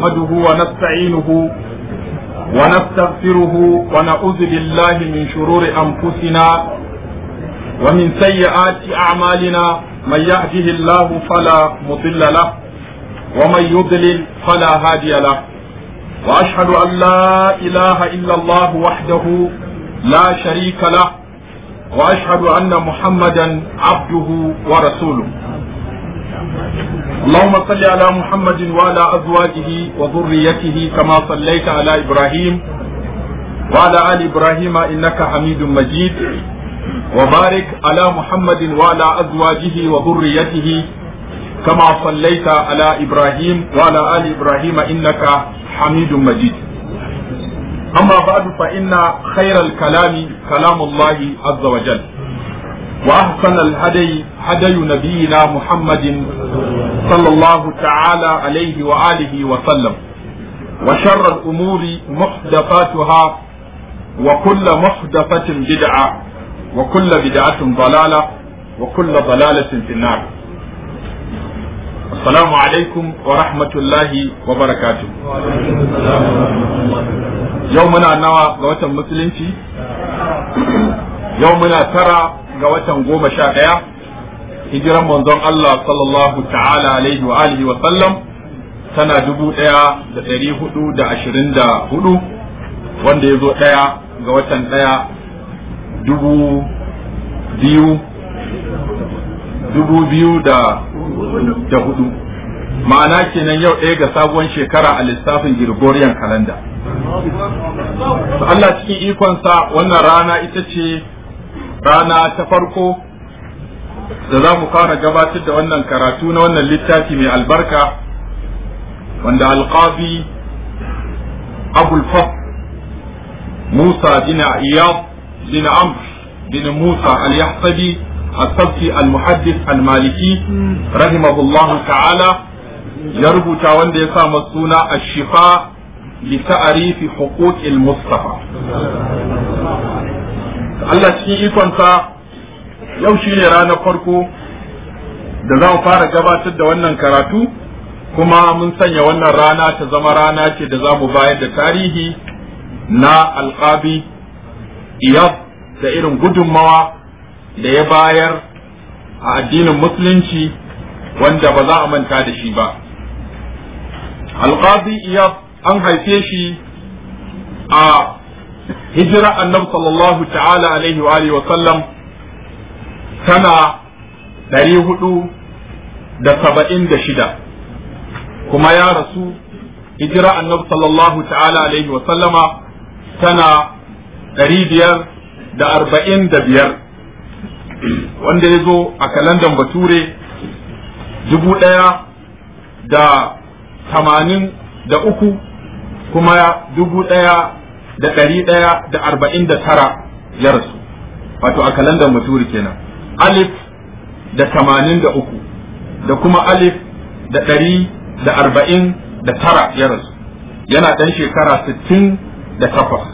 نحمده ونستعينه ونستغفره ونعوذ بالله من شرور أنفسنا ومن سيئات أعمالنا من يهده الله فلا مضل له ومن يضلل فلا هادي له وأشهد أن لا إله إلا الله وحده لا شريك له وأشهد أن محمدا عبده ورسوله اللهم صل على محمد وعلى أزواجه وذريته كما صليت على إبراهيم وعلى آل إبراهيم إنك حميد مجيد وبارك على محمد وعلى أزواجه وذريته كما صليت على إبراهيم وعلى آل إبراهيم إنك حميد مجيد أما بعد فإن خير الكلام كلام الله عز وجل وأحسن الهدي هدي نبينا محمد صلى الله تعالى عليه وآله وسلم وشر الأمور محدثاتها وكل محدثة بدعة وكل بدعة ضلالة وكل ضلالة في النار السلام عليكم ورحمة الله وبركاته يومنا نوى قوة المسلمين يومنا ترى ga watan goma sha ɗaya hijiran manzon Allah sallallahu ta'ala alaihi wa alihi wa sallam tana dubu ɗaya da ɗari hudu da ashirin da hudu wanda ya zo ɗaya ga watan ɗaya dubu biyu dubu biyu da da hudu ma'ana kenan yau ɗaya ga sabuwar shekara a lissafin Gregorian calendar Allah cikin ikonsa wannan rana ita ce rana ta farko da za mu fara gabatar da wannan karatu na wannan littafi mai albarka wanda alqabi abul fas musa bin iyad bin amr bin musa al-yahsabi السبكي المحدث المالكي رحمه الله تعالى يربط وند يسام السنة الشفاء لتعريف حقوق المصطفى Allah cikin ikonsa yau shi ne ranar farko da za mu fara gabatar da wannan karatu kuma mun sanya wannan rana ta zama rana ce da za mu bayar da tarihi na alƙabi iyab da irin gudunmawa da ya bayar a addinin musulunci wanda ba za a manta da shi ba alƙabi iyab an haife shi a hijira annabi sallallahu ta'ala alaihi wa alihi wa sallam tana ɗari hudu da saba'in da shida kuma ya rasu hijira annabi sallallahu ta'ala alaihi wa sallama tana ɗari biyar da arba'in da biyar wanda ya zo a kalandan bature dubu ɗaya da tamanin da uku kuma dubu ɗaya da ɗari ɗaya da arba'in da tara ya rasu wato a kalandar maturi kenan alif da tamanin da uku da kuma alif da ɗari da arba'in da tara ya rasu yana ɗan shekara sittin da takwas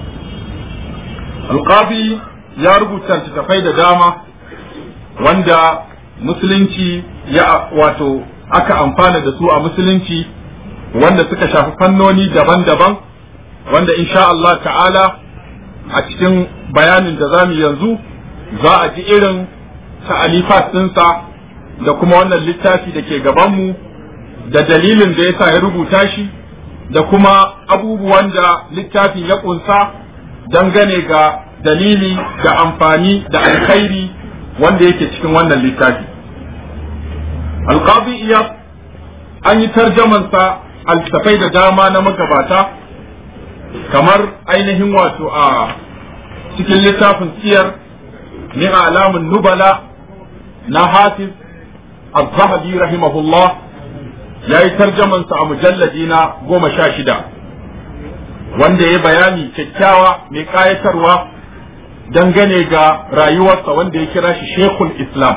alƙabi ya rubuta littattafai da dama wanda musulunci ya wato aka amfana da su a musulunci wanda suka shafi fannoni daban-daban wanda insha Allah ta'ala a cikin bayanin da zamu yanzu za a ji irin ta'alifat ɗinsa da kuma wannan littafi da ke gabanmu da dalilin da yasa ya rubuta shi da kuma abubuwan da littafin ya ƙunsa dangane ga dalili da amfani da alkhairi wanda yake cikin wannan littafi alqabi iya an yi tarjamansa altafai da dama na magabata kamar ainihin wato a cikin littafin siyar min alamun nubala na hafiz az-zahabi rahimahullah ya yi tarjamansa a mujalladi na goma sha shida wanda ya bayani kyakkyawa mai kayatarwa dangane ga rayuwarsa wanda ya kira shi shekul islam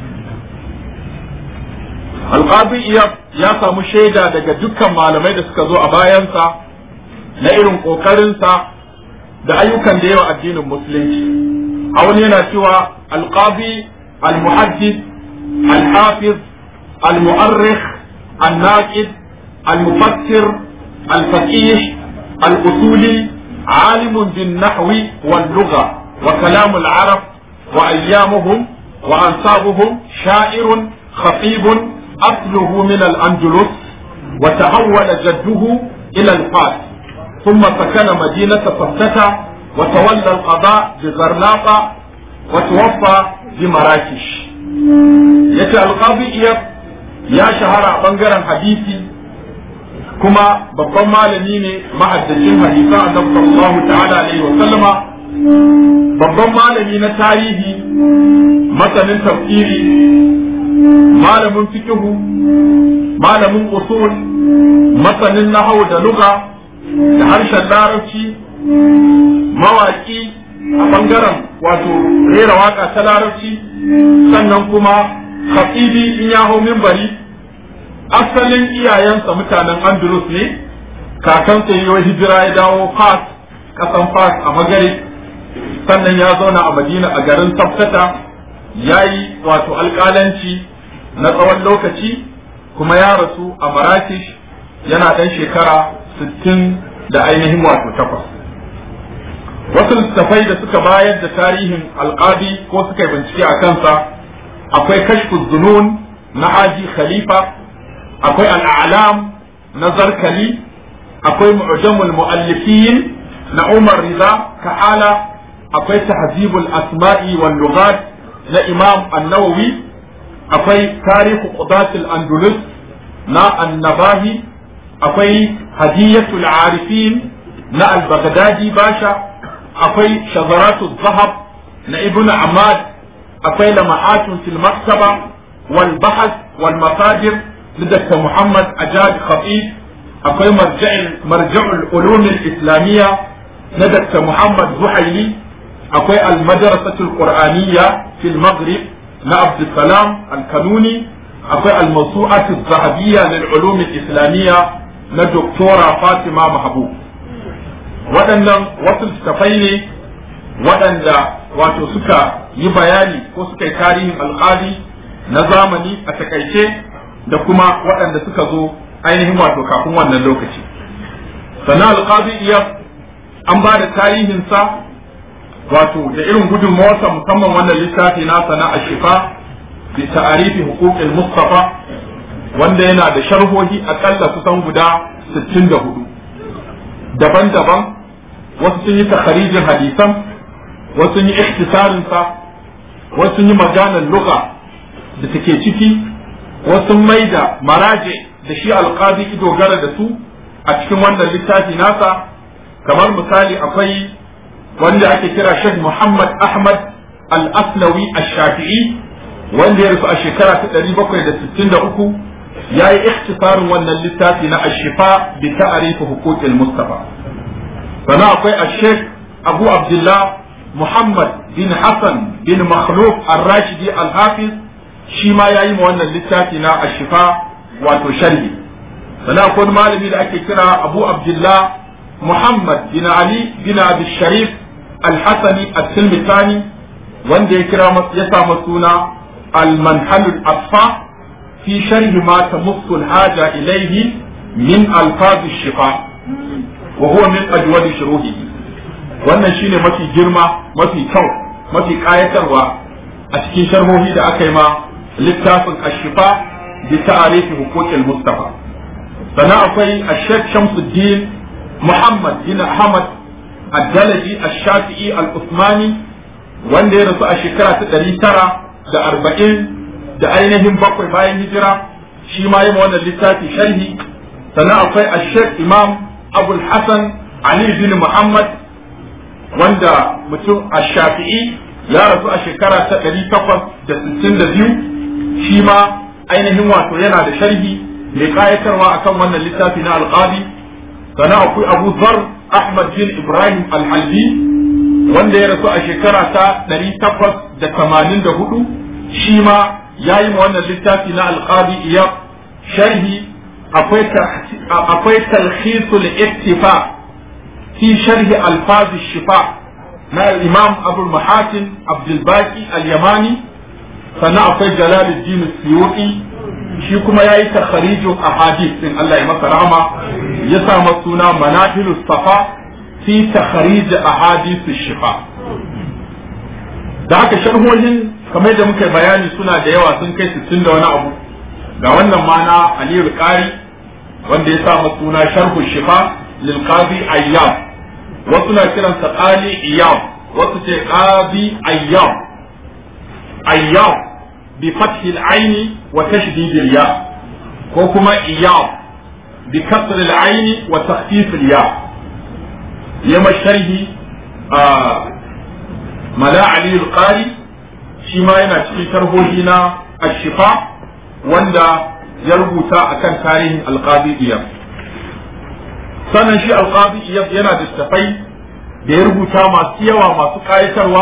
alƙabi ya samu shaida daga dukkan malamai da suka zo a bayansa na irin ƙoƙarinsa da ayyukan da yawa addinin musulunci a wani yana cewa alƙabi al-muhaddis al-hafiz al-mu'arrikh al-naqid al-mufassir الفقيه الأصولي عالم بالنحو واللغة وكلام العرب وأيامهم وأنصابهم شاعر خطيب أصله من الأندلس وتحول جده إلى الفاس ثم سكن مدينة فستة وتولى القضاء بغرناطة وتوفى بمراكش yace alqabi iya ya shahara a bangaren hadisi kuma babban malami ne mahaddacin hadisan annabi sallallahu ta'ala alaihi wa sallama babban malami na tarihi masanin tafsiri malamin fikihu malamin usul masanin nahau da lugha da harshen larabci mawaki a bangaren wato rera waka ta larabci sannan kuma khatibi in ya hau minbari asalin iyayensa mutanen andalus ne kakansa yi hijira ya dawo fas kasan fas a magare sannan ya zauna a madina a garin sabtata ya yi wato alƙalanci na tsawon lokaci kuma ya rasu a marakish yana ɗan shekara sittin da ainihin wato takwas wasu littattafai da suka bayar da tarihin alƙadi ko suka yi bincike a kansa akwai kashfu zunun na haji khalifa akwai al'alam na zarkali akwai mu'jamul mu'allifin na umar riza ka'ala akwai tahzibul asma'i wal lughat na imam an-nawawi akwai tarihu qudatul andalus na annabahi akwai hadiyatul arifin na al-baghdadi basha akwai shazaratul zahab na ibnu ahmad akwai lama'atun fil maktaba wal bahth wal masadir lidakta muhammad ajad khatib akwai marja'il marja'ul ulum al-islamiyya na dakta muhammad zuhaili akwai al-madrasatul qur'aniyya fil maghrib na abdussalam al-kanuni akwai al-mawsu'atu zahabiyya lil ulum al-islamiyya na doktora fatima mahbub waɗannan wasu littattafai ne waɗanda wato suka yi bayani ko suka yi tarihin alƙali na zamani a takaice da kuma waɗanda suka zo ainihin wato kafin wannan lokaci sannan alƙali iya an ba da tarihinsa wato da irin gudunmawarsa musamman wannan littafi nasa na ashifa bi ta'arifi huquqil mustafa wanda yana da sharhohi akalla kusan guda 64 daban-daban wasu sun yi takharijin hadisan wasu sun yi ikhtisarin sa wasu sun yi maganar lugha da take ciki wasu sun maida maraje da shi alqadi ki dogara da su a cikin wannan littafi nasa kamar misali akwai wanda ake kira Sheikh Muhammad Ahmad Al-Aslawi Ash-Shafi'i wanda ya rasu a shekara ta 763 yayi ikhtisarin wannan littafi na Ash-Shifa bi ta'rif huquqil Mustafa sannan akwai Sheikh Abu Abdullah Muhammad bin Hassan bin Makhluf Ar-Rashidi Al-Hafiz shi ma yayi ma wannan littafi na Ash-Shifa wato sharhi sannan akwai malami da ake kira Abu Abdullah Muhammad bin Ali bin Abi Sharif Al-Hasani At-Tilmisani wanda ya kira ya samu suna Al-Manhal Al-Asfa fi sharhi ma tamussu al-haja ilayhi min alfaz ash-shifa wa huwa min ajwadi shuruhihi wannan shine mafi girma mafi kyau mafi kayatarwa a cikin sharhohi da aka yi ma littafin ash-shifa bi ta'arifi huquqil mustafa sannan akwai ash-shaykh Shamsuddin Muhammad bin Ahmad Ad-Dalaji Ash-Shafi'i Al-Uthmani wanda ya rasu a shekara ta ɗari tara da arba'in da ainihin bakwai bayan hijira shi ma yi wannan littafi sharhi sannan akwai Ash-Shaykh Imam Abul Hassan Ali bin Muhammad wanda mutum Ash-Shafi'i ya rasu a shekara ta ɗari takwas da sittin da biyu shi ma ainihin wato yana da sharhi mai kayatarwa akan wannan littafi na alƙadi sannan akwai abu zar ahmad bin ibrahim alhalbi wanda ya rasu a shekara ta ɗari takwas da tamanin da hudu shi ma ya yi ma wannan littafi na alƙadi iya sharhi akwai talhisul iktifa fi sharhi alfazi shifa na imam abul mahatin abdulbaki al-yamani sannan akwai jalaluddin suyuti shi kuma ya yi takharijin ahadith din Allah ya masa rahama ya sa suna manahilu safa fi takhrij ahadith shifa da haka sharhohin kamar da muka bayani suna da yawa sun kai 60 da wani abu ga wannan mana Aliyu Qari wanda ya sa suna sharhu shifa lil qadi ayyam wasu na kiransa qali iyam wasu ce qadi ayyam ayyam bi fathi al-ayn wa tashdid al-ya ko kuma iyam bi kasr al-ayn wa takhfif al-ya yama sharhi mala ali al-qari shi ma yana cikin sharhohi na ash-shifa wanda ya rubuta akan tarihin al-qadi iyam sannan shi al-qadi iyam yana da tafai da ya rubuta masu yawa masu kayatarwa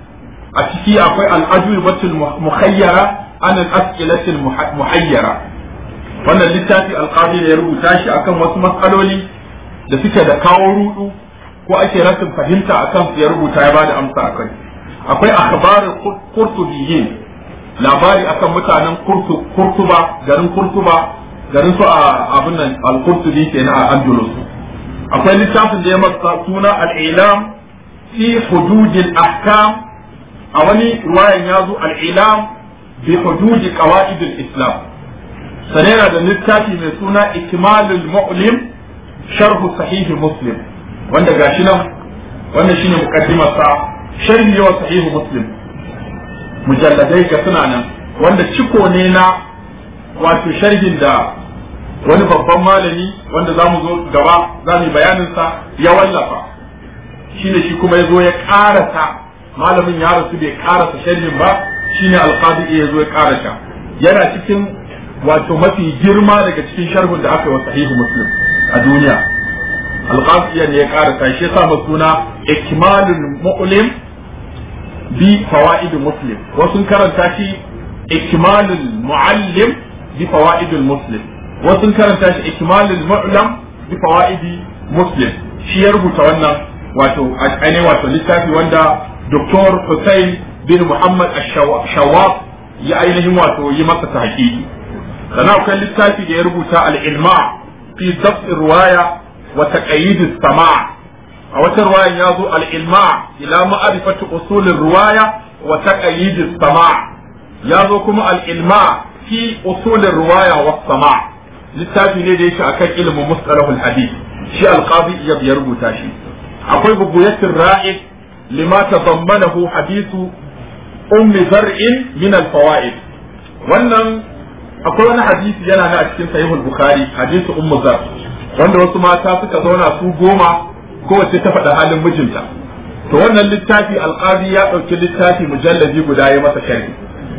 a ciki akwai al'ajubatul muhayyara an al-as'ilatul muhayyara wannan littafi alqadi da ya rubuta shi akan wasu matsaloli da suke da kawo rudu ko ake rasin fahimta akan su ya rubuta ya bada amsa akai akwai akhbarul qurtubiyyin labari akan mutanen kurtuba garin kurtuba garin su a abin nan al-qurtubi kenan a andalus akwai littafin da ya masa suna al-ilam fi hududil ahkam a wani ruwayan ya zo al-ilam bi hududi qawaid al-islam sanera da littafi mai suna ikmalul mu'lim sharh sahih muslim wanda gashi nan wannan shine mukaddimar sa sharhi wa sahih muslim mujalladai ga suna nan wanda ciko ne na wato sharhin da wani babban malami wanda za mu zo gaba za mu yi bayaninsa ya wallafa shine shi kuma ya zo ya karasa malamin ya rasu bai karasa sharhin ba shine alqadi ya zo ya karasa yana cikin wato mafi girma daga cikin sharhin da aka yi wa sahihu muslim a duniya alqadi ne ya karasa shi yasa masa suna ikmalul mu'lim bi fawaid muslim wasu karanta shi ikmalul muallim bi fawaid muslim wasu karanta shi ikmalul mu'lam bi fawaidi muslim shi ya rubuta wannan wato ainihin wato littafi wanda Dr. Hussein bin Muhammad Shawab ya ainihin wato yi masa tahqiqi sannan akwai littafi da ya rubuta al-ilma fi dabt riwaya wa taqayyid as-sama' a wata riwayan ya zo al-ilma ila ma'rifati usul riwaya wa taqayyid as-sama' ya zo kuma al-ilma fi usul riwaya wa sama' littafi ne da yake akan ilimin mustalahul hadith shi alqadi iyab ya rubuta shi akwai buguyatul ra'id lima tadammanahu hadithu ummi zar'in min alfawaid wannan akwai wani hadisi yana na a cikin sahihul bukhari hadithu ummu zar wanda wasu mata suka zauna su goma kowace ta faɗa halin mijinta to wannan littafi alqadi ya ɗauki littafi mujallabi guda ya masa sharhi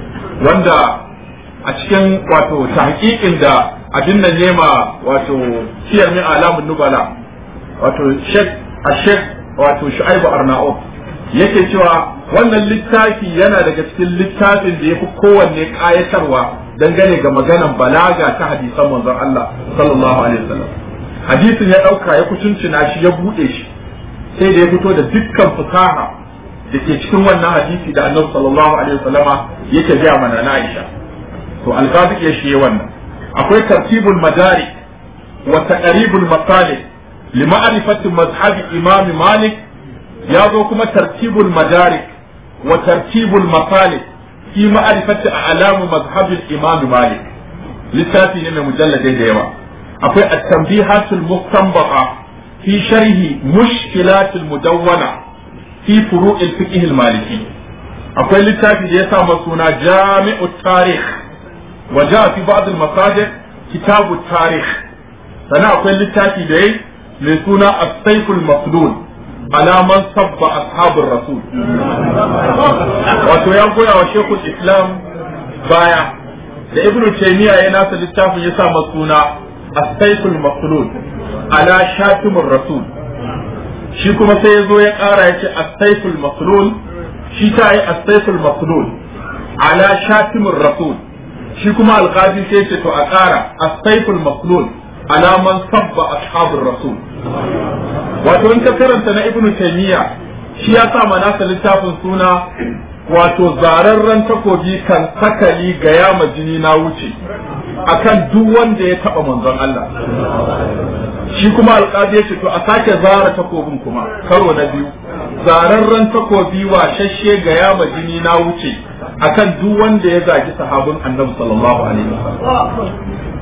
wanda a cikin wato tahqiqin da abin nan nema wato siyar min alamun nubala wato shek a shek wato shu'aibu arna'ud yake cewa wannan littafi yana daga cikin littafin da yafi kowanne kayatarwa dangane ga maganan balaga ta hadisan manzon Allah sallallahu alaihi wasallam hadisin ya dauka ya kucincina shi ya bude shi sai da ya fito da dukkan fusaha da ke cikin wannan hadisi da annabi sallallahu alaihi wasallama yake ga mana na Aisha to alqazi ya shi wannan akwai tartibul madari wa taqribul masalih li ma'rifati mazhab imam malik ya zo kuma tartibul madari wa tartibul masalih fi ma'rifati a'lamu mazhab imam malik littafi ne mai mujalladai da yawa akwai at-tanbihatul mustanbaqa fi sharhi mushkilatul mudawwana fi furu'il fiqh al-maliki akwai littafi da ya sa suna jami'ut tarikh وجاء في بعض المصادر كتاب التاريخ سنة أقول للتاتي دي لسونا السيف المصلول على من صب أصحاب الرسول wato ya goya wa shekul islam baya da ibn taymiya ya nasa littafin ya sa suna as-sayful maslul ala shatimur rasul shi kuma sai ya zo ya kara ya ce as-sayful maslul shi ta yi as-sayful maslul ala shatimur rasul shi kuma alqadi sai ce to a ƙara as-sayful maslul ala man sabba ashabur rasul wato in ka karanta na ibnu taymiya shi ya sa manasa littafin suna wato zararren takobi kan sakali ga yama jini na wuce akan duk wanda ya taba manzon Allah shi kuma alƙadi ya ce to a sake zara takobin kuma karo na biyu zararren takobi wa shashe ga yama jini na wuce akan duk wanda ya zagi sahabin annabi sallallahu alaihi wasallam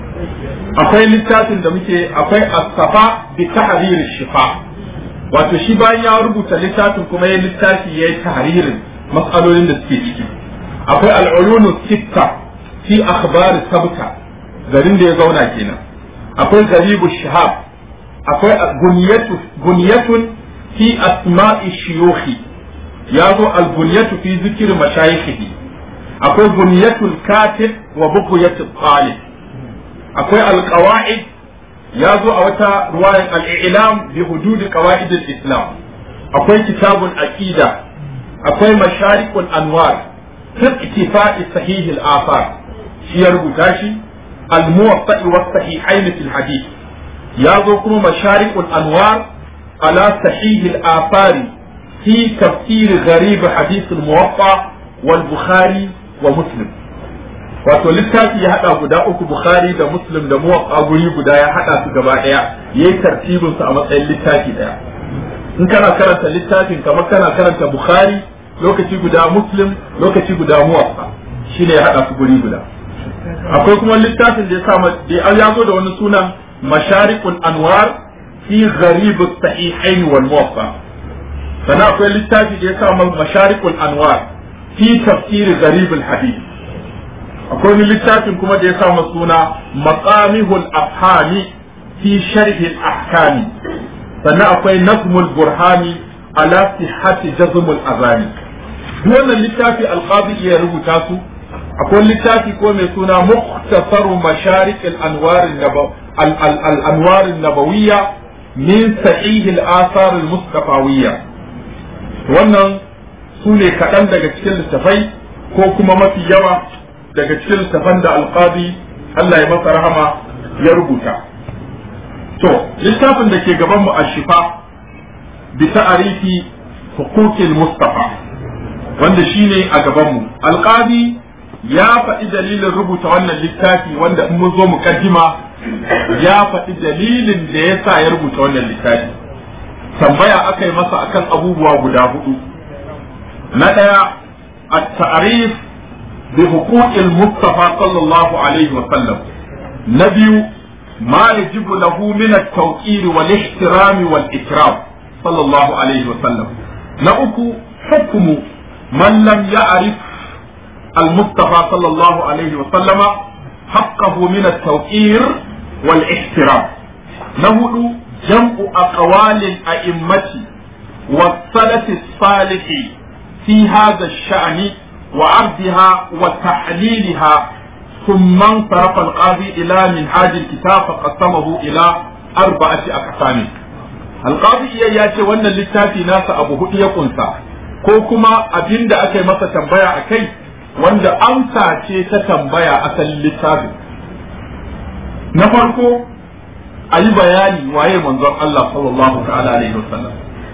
akwai littafin da muke akwai as-safa bi tahrir shifa wato shi bayan ya rubuta littafin kuma ya littafi ya yi tahririn matsalolin da suke ciki akwai al'ulunu sitta fi akhbar sabta garin da ya zauna kenan akwai garibu shahab akwai gunyatun fi asma'i shiyukhi ya zo al-gunyatu fi zikir mashayikhi akwai gunyatul katib wa bughyatul talib akwai al-qawaid ya zo a wata ruwayan al-i'lam bi hudud qawaid al-islam akwai kitabul aqida akwai masharikul anwar fi ittifa'i sahih al-afar shi ya rubuta shi al-muwatta wa sahihain fi al-hadith ya zo kuma masharikul anwar ala sahih al-afar fi tafsir gharib hadith al-muwatta wal bukhari wa muslim wato littafi ya hada guda uku bukhari da muslim da muwaffa guri guda ya hada su gaba daya yayi tartibin su a matsayin littafi daya in kana karanta littafin kamar kana karanta bukhari lokaci guda muslim lokaci guda muwaffa shine ya hada su guri guda akwai kuma littafin da ya sa da ya zo da wani sunan masharikul anwar fi gharib as-sahihain wal muwaffa sannan akwai littafi da ya sa masharikul anwar fi tafsir gharib al-hadith akwai wani littafin kuma da ya sa suna maqamihul afhami fi sharhi ahkami sannan akwai nazmul burhani ala sihhati jazmul azani duk wannan littafi alqadi ya rubuta su akwai littafi ko mai suna mukhtasaru masharik al-anwar al-anwar an-nabawiyya min sahih al-athar al-mustafawiyya wannan su ne kaɗan daga cikin littafai ko kuma mafi yawa daga cikin littafan da alqadi Allah ya masa rahama ya rubuta to littafin da ke gaban mu ashifa bi ta'arifi huquqil mustafa wanda shine a gaban mu alqadi ya faɗi dalilin rubuta wannan littafi wanda in mun zo mukaddima ya faɗi dalilin da ya sa ya rubuta wannan littafi tambaya aka yi masa akan abubuwa guda hudu na ɗaya at-ta'rif بحقوق المصطفى صلى الله عليه وسلم نبي ما يجب له من التوقير والاحترام والإكرام صلى الله عليه وسلم نأكو حكم من لم يعرف المصطفى صلى الله عليه وسلم حقه من التوقير والاحترام نهد جمع أقوال الأئمة والسلف الصالح في هذا الشأن وعرضها وتحليلها ثم انصرف القاضي إلى منهاج الكتاب فقسمه إلى أربعة أقسام القاضي iya ya ce wannan littafi nasa abu hudu ya kunsa ko kuma abin da aka yi masa tambaya a kai wanda amsa ce ta tambaya asalin littafin na farko a yi bayani waye manzon Allah sallallahu ta'ala alaihi wasallam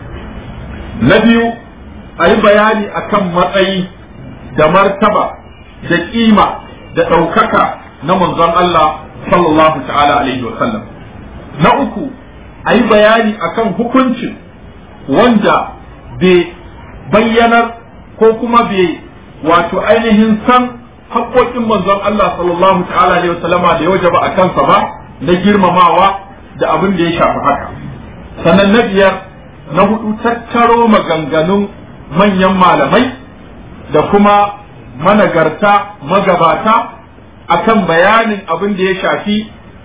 na biyu a yi bayani akan matsayi da martaba da kima da ɗaukaka na manzon Allah sallallahu ta'ala alaihi wasallam na uku a yi bayani akan hukuncin wanda bai bayyanar ko kuma bai wato ainihin san haƙoƙin manzon Allah sallallahu ta'ala alaihi wasallama da ya wajaba a kansa ba na girmamawa da abin da ya shafi haka sannan na biyar na hudu tattaro maganganun manyan malamai da kuma managarta magabata akan bayanin abin da ya shafi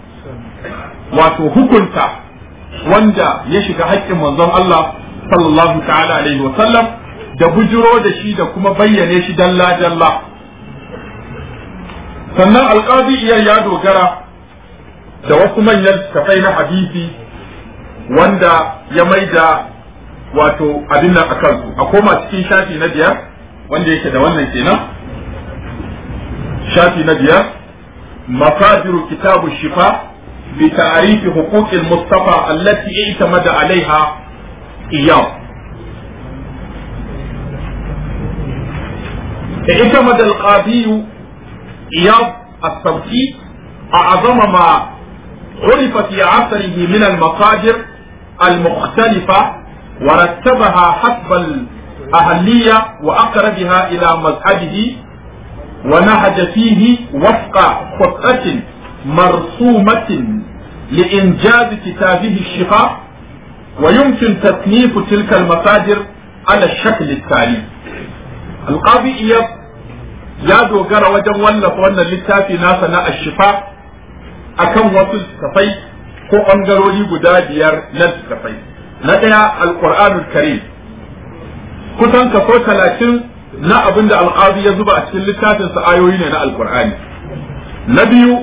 wato hukunta wanda ya shiga haƙƙin manzon Allah sallallahu ta'ala alaihi wa sallam da bujiro da shi da kuma bayyane shi dalla dalla sannan alƙadi iyar ya dogara da wasu manyan tafai na hadisi wanda ya maida wato abin nan a kansu a koma cikin shafi na biyar wanda yake da wannan kenan shafi na biyar mafadiru kitabu shifa bi ta'rifi huquqil mustafa allati i'tamada alaiha iyam اعتمد القاضي إياض الصوتي أعظم ما عرف في عصره من المصادر المختلفة ورتبها حسب الأهلية وأقربها إلى مذهبه ونهج فيه وفق خطة مرسومة لإنجاز كتابه الشفاء ويمكن تصنيف تلك المصادر على الشكل التالي القاضي إياب يا دوغر وجن ولف wannan littafi nasa na ashifa akan wasu littafai ko ɓangarori guda biyar na littafai na ɗaya alƙur'anul karim kusan kaso talatin na abin da alƙazi ya zuba a cikin littafinsa ayoyi ne na alƙur'ani na biyu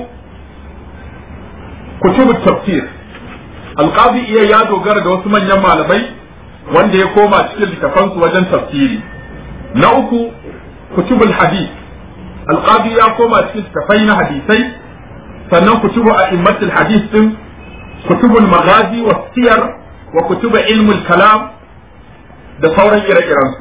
kutubu tafsir alƙazi iya ya dogara da wasu manyan malamai wanda ya koma cikin littafansu wajen tafsiri na uku kutubul hadith alƙazi ya koma cikin littafai na hadisai sannan kutubu a immatul hadith din kutubul maghazi wa siyar wa kutubu ilmul kalam da sauran ire-irensu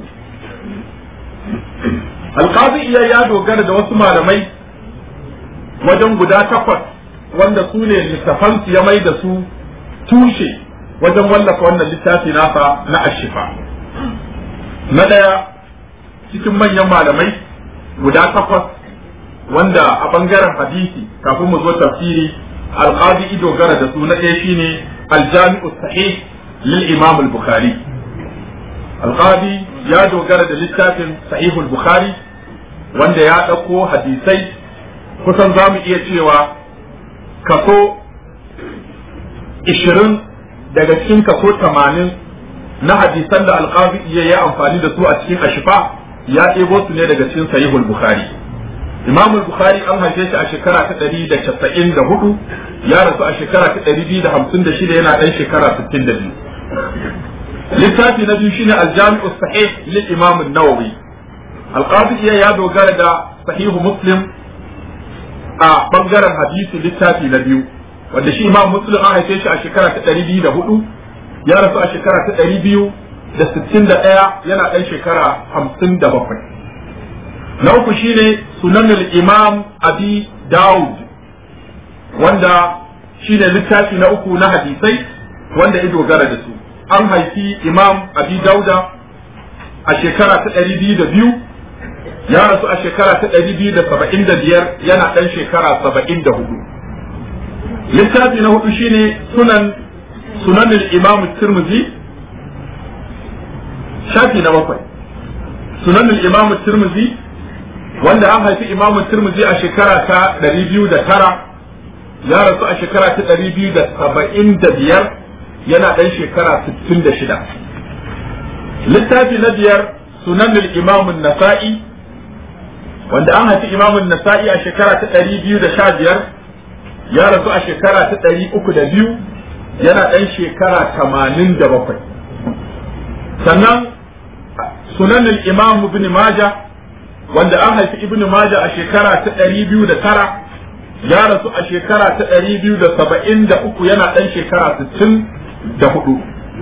alƙazi iya ya dogara da wasu malamai wajen guda takwas wanda su ne littafansu ya mai da su tushe wajen wallafa wannan littafi nasa na ashifa na ɗaya cikin manyan malamai guda takwas wanda a ɓangaren hadisi kafin mu zo tafsiri alƙazi ido gara da su na ɗaya shine aljami'u sahih lil imam al-bukhari alƙazi ya dogara da littafin sahihul bukhari wanda ya ɗauko hadisai kusan za mu iya cewa kaso ishirin daga cikin kaso tamanin na hadisan da alƙazi iya yi amfani da su a cikin ashifa ya ɗebo su ne daga cikin sahihul bukhari imam bukhari an haife shi a shekara ta ɗari da casa'in da hudu ya rasu a shekara ta ɗari biyu da hamsin da shida yana ɗan shekara sittin da biyu littafi na biyu shine aljami'u sahih lil imam an-nawawi alqadi iya ya dogara da sahihu muslim a bangaren hadisi littafi na biyu wanda shi imam muslim an haife shi a shekara ta ɗari biyu da hudu ya rasu a shekara ta ɗari biyu da sittin da ɗaya yana ɗan shekara hamsin da bakwai na uku shine sunanul imam abi daud wanda shine littafi na uku na hadisai wanda ya dogara da su an haifi imam abi dauda a shekara ta ɗari biyu da biyu ya rasu a shekara ta ɗari biyu da saba'in da biyar yana ɗan shekara saba'in da hudu littafi na hudu shine sunan sunanin imam tirmidhi shafi na bakwai sunanin imam tirmidhi wanda an haifi imam tirmidhi a shekara ta ɗari biyu da tara ya rasu a shekara ta ɗari biyu da saba'in da biyar yana ɗan shekara sittin da shida littafi na biyar sunanin imam nasa'i wanda an haifi imamun nasa'i a shekara ta ɗari biyu da sha biyar ya rasu a shekara ta ɗari uku da biyu yana ɗan shekara tamanin da bakwai sannan sunanin imam ibn maja wanda an haifi ibn maja a shekara ta ɗari biyu da tara ya rasu a shekara ta ɗari biyu da saba'in da uku yana ɗan shekara sittin da hudu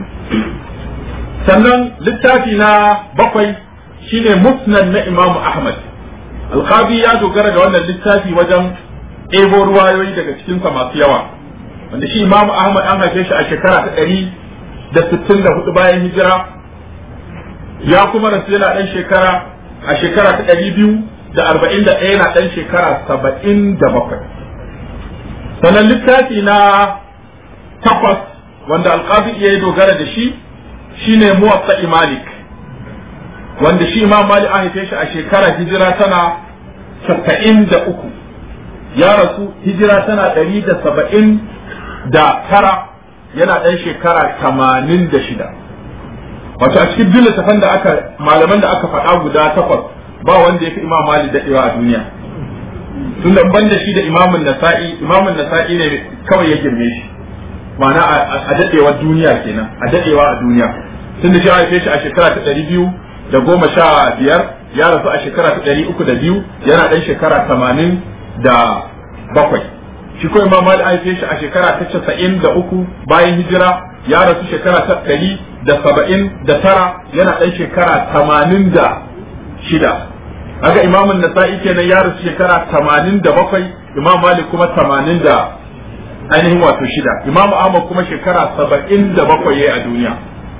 sannan littafi na bakwai shine musnad na imamu ahmad alqabi ya dogara da wannan littafi wajen ɗebo ruwayoyi daga cikinsa masu yawa wanda shi imamu ahmad an haife shi a shekara ta ɗari da sittin da hudu bayan hijira ya kuma rasu yana ɗan shekara a shekara ta ɗari biyu da arba'in da ɗaya yana ɗan shekara saba'in da bakwai sannan littafi na takwas wanda alqabi ya dogara da shi shine muwatta malik wanda shi imam malik an haife shi a shekara hijira tana saba'in da uku ya rasu hijira tana ɗari da saba'in da tara yana ɗan shekara tamanin da shida wato a cikin duk littafan da aka malaman da aka faɗa guda takwas ba wanda ya fi imam malik daɗewa a duniya tun da ban da shi da imamun nasa'i imamun nasa'i ne kawai ya girme shi ma'ana a daɗewar duniya kenan a daɗewa a duniya tun da shi haife shi a shekara ta ɗari biyu da goma sha biyar ya rasu a shekara ta ɗari uku da biyu yana ɗan shekara tamanin da bakwai shi ko imam malik haife shi a shekara ta casa'in da uku bayan hijira ya rasu shekara ta ɗari da saba'in da tara yana ɗan shekara tamanin da shida haka imamun nasa'i kenan ya rasu shekara tamanin da bakwai imam malik kuma tamanin da ainihin wato shida imam ahmad kuma shekara saba'in da bakwai yayi a duniya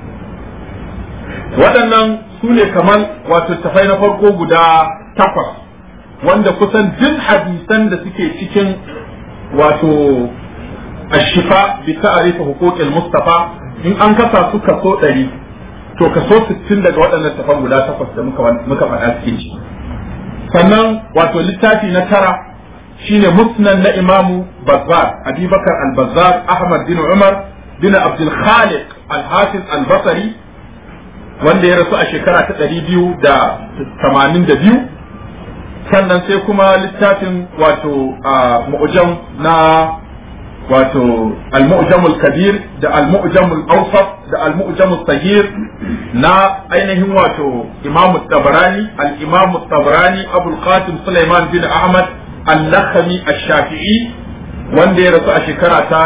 waɗannan su ne kamar wato tafai na farko guda takwas wanda kusan duk hadisan da suke cikin wato ashifa bi ta'arifa huquqil mustafa in an kasa su kaso ɗari to kaso sittin daga waɗannan tafan guda takwas da muka muka faɗa suke ci sannan wato littafi na tara shine musnan na imamu bazzar abubakar al-bazzar ahmad bin umar bin abdul khaliq al-hafiz al-basri wanda ya rasu a shekara ta ɗari biyu da tamanin da biyu sannan sai kuma littafin wato mu'jam na wato al-mu'jam al-kabir da al-mu'jam al-awsat da al-mu'jam al-saghir na ainihin wato imam tabarani al-imam tabarani abul qasim sulaiman bin ahmad al-lakhmi ash-shafi'i wanda ya rasu a shekara ta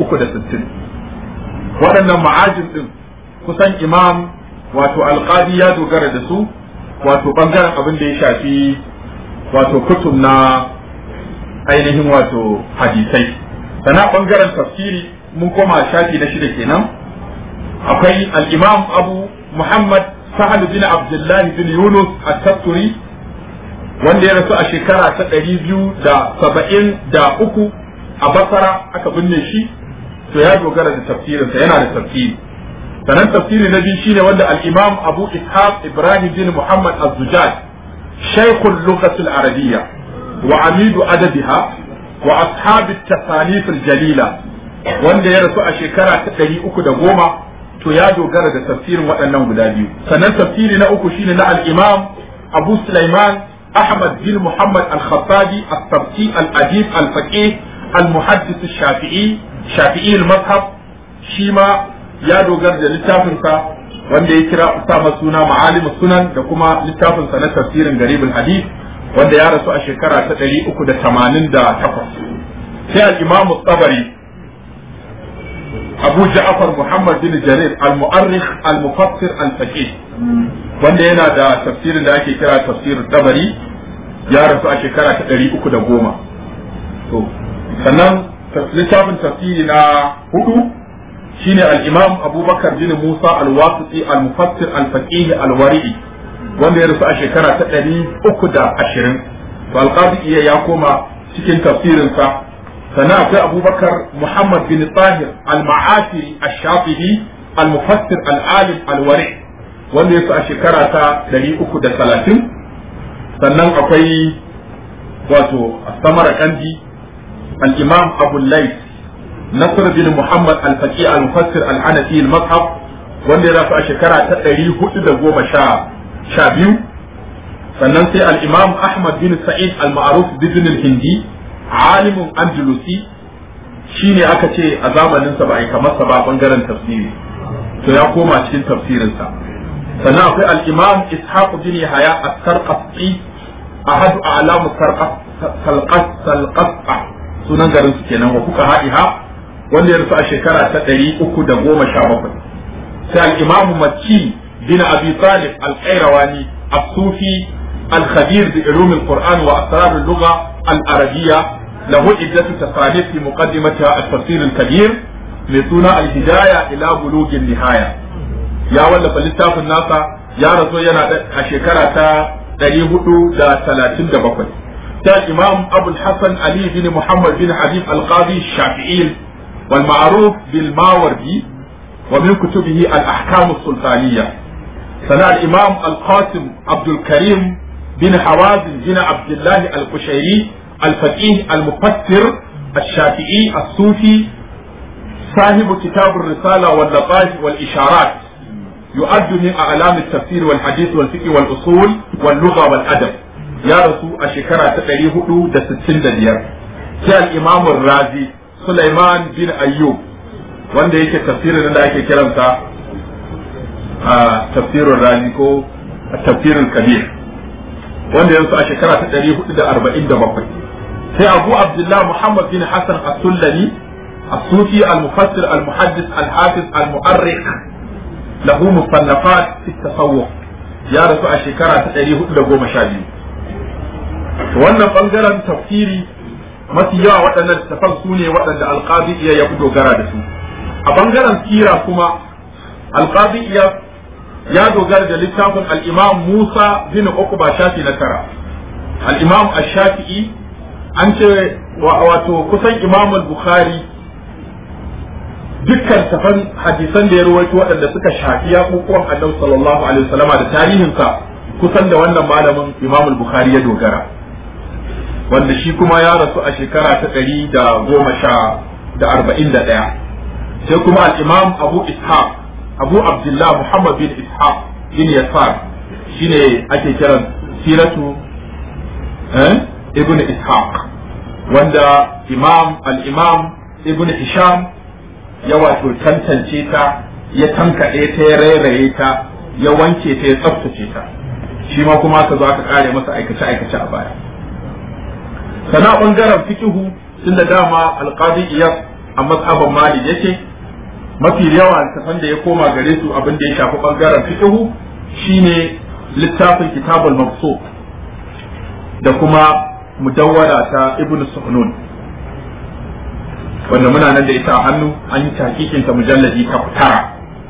360 waɗannan ma'ajin din kusan imam wato alqadi ya dogara da su wato bangaren abin da ya shafi wato kutub na ainihin wato hadisai sana bangaren tafsiri mun koma shafi na shida kenan akwai al-imam abu muhammad sahal bin abdullah bin yunus at-tatturi wanda ya rasu a shekara ta ɗari biyu da saba'in da uku a basara aka binne shi to ya dogara da tafsirinsa yana da tafsiri sanan tafsiri na biyu shine wanda al-imam abu ishaq ibrahim bin muhammad az-zujaj shaykh al-lughah al-arabiyya wa amid adabiha wa ashab at-tasanif al-jalila wanda ya rasu a shekara ta ɗari uku da goma to ya dogara da tafsirin waɗannan guda biyu sannan tafsiri na uku shine na al-imam abu sulaiman ahmad bin muhammad al-khattabi al-sabti al-adib al-faqih al-muhaddis al-shafi'i shafi'i al-mazhab shi ma ya dogara da littafinsa wanda ya kira sama suna ma'alim sunan da kuma littafinsa na tafsirin garibul hadith wanda ya rasu a shekara ta ɗari uku da tamanin da takwas sai al-imam tabari abu ja'far muhammad bin jarir al-mu'arrikh al-mufassir al-faqih wanda yana da tafsirin da ake kira tafsirin tabari ya rasu a shekara ta ɗari uku da goma to sannan littafin tafsiri na hudu shine al-imam abubakar bin musa al-wasiti al-mufassir al-faqih al-wari'i wanda ya rasu a shekara ta ɗari uku da ashirin to al-qadi ya koma cikin tafsirinsa sannan akwai abubakar muhammad bin tahir al-ma'afiri al-shafi'i al-mufassir al-alim al-wari wanda ya rasu a shekara ta ɗari uku da talatin sannan akwai wato samara kandi al-imam abu lais نصر بن محمد الفقيه المفسر الحنفي المصحف wanda ya rasu a shekara ta ɗari hudu da goma sha biyu sannan sai al-imam ahmad bin sa'id al-ma'ruf bin al-hindi alimun andalusi shine aka ce a zamaninsa ba a yi kamar sa ba bangaren tafsiri to ya koma cikin tafsirinsa sannan akwai al-imam ishaq bin yahya as-sarqasi ahadu a'lamu sarqas sunan garin su kenan wa kuka ha'iha wanda ya rasu a shekara ta ɗari uku da goma sha bakwai sai al-imam makki bin abi talib al-qayrawani as-sufi al-khabir bi ulum al-quran wa asrar al-lugha al-arabiyya lahu iddatu tasanif fi muqaddimatiha at-tafsir al-kabir mai suna al-hidaya ila bulugh nihaya ya wallafa littafin nasa ya rasu yana a shekara ta ɗari hudu da talatin da bakwai sai imam abul hasan ali bin muhammad bin habib al-qadi shafi'i والمعروف بالماوردي ومن كتبه الأحكام السلطانية سنة الإمام القاسم عبد الكريم بن حوازن بن عبد الله القشيري الفقيه المفسر الشافعي الصوفي صاحب كتاب الرسالة واللطائف والإشارات يؤد من أعلام التفسير والحديث والفقه والأصول واللغة والأدب يا رسول الشكرة تقريه دا ستين ديار الإمام الرازي Sulaiman bin Ayyub wanda yake tafsirin da ake kiransa a tafsirin rani ko tafsirin kabir wanda yanzu a shekara ta 447 sai Abu Abdullah Muhammad bin Hassan As-Sullami الصوفي المفسر المحدث الحافظ المؤرخ له مصنفات في التصوف يا رسول الشكرة تقريه إلى قوم شابي wannan bangaren tafsiri mafi yawa waɗannan littafan su ne waɗanda alqadi iya ya fi dogara da su a bangaren sira kuma alqadi iya ya dogara da littafin al-imam Musa bin Uqba shafi na tara al-imam ash-Shafi'i an ce wato kusan imam al-Bukhari dukkan tafan hadisan da ya rawaito waɗanda suka shafi yaƙuƙuwan annabi sallallahu alaihi wasallama da tarihinsa kusan da wannan malamin imam al-bukhari ya dogara wanda shi kuma ya rasu a shekara ta ɗari da goma sha da arba'in da ɗaya sai kuma al-imam abu ishaq abu abdullah muhammad bin ishaq bin yasar shine ake kiran siratu ibn ishaq wanda imam al-imam ibn hisham ya wato tantance ta ya tankaɗe ta ya rairaye ta ya wanke ta ya tsaftace ta shi ma kuma ka zo aka kare masa aikace aikace a baya sana bangaren fikihu tun da dama alqadi iyas a mazhaban mali yake mafi yawa tafan da ya koma gare su abin da ya shafi bangaren fikihu shine littafin kitabul mabsu da kuma mudawwara ta ibnu suhnun wanda muna nan da ita a hannu an yi takikin ta mujalladi ta tara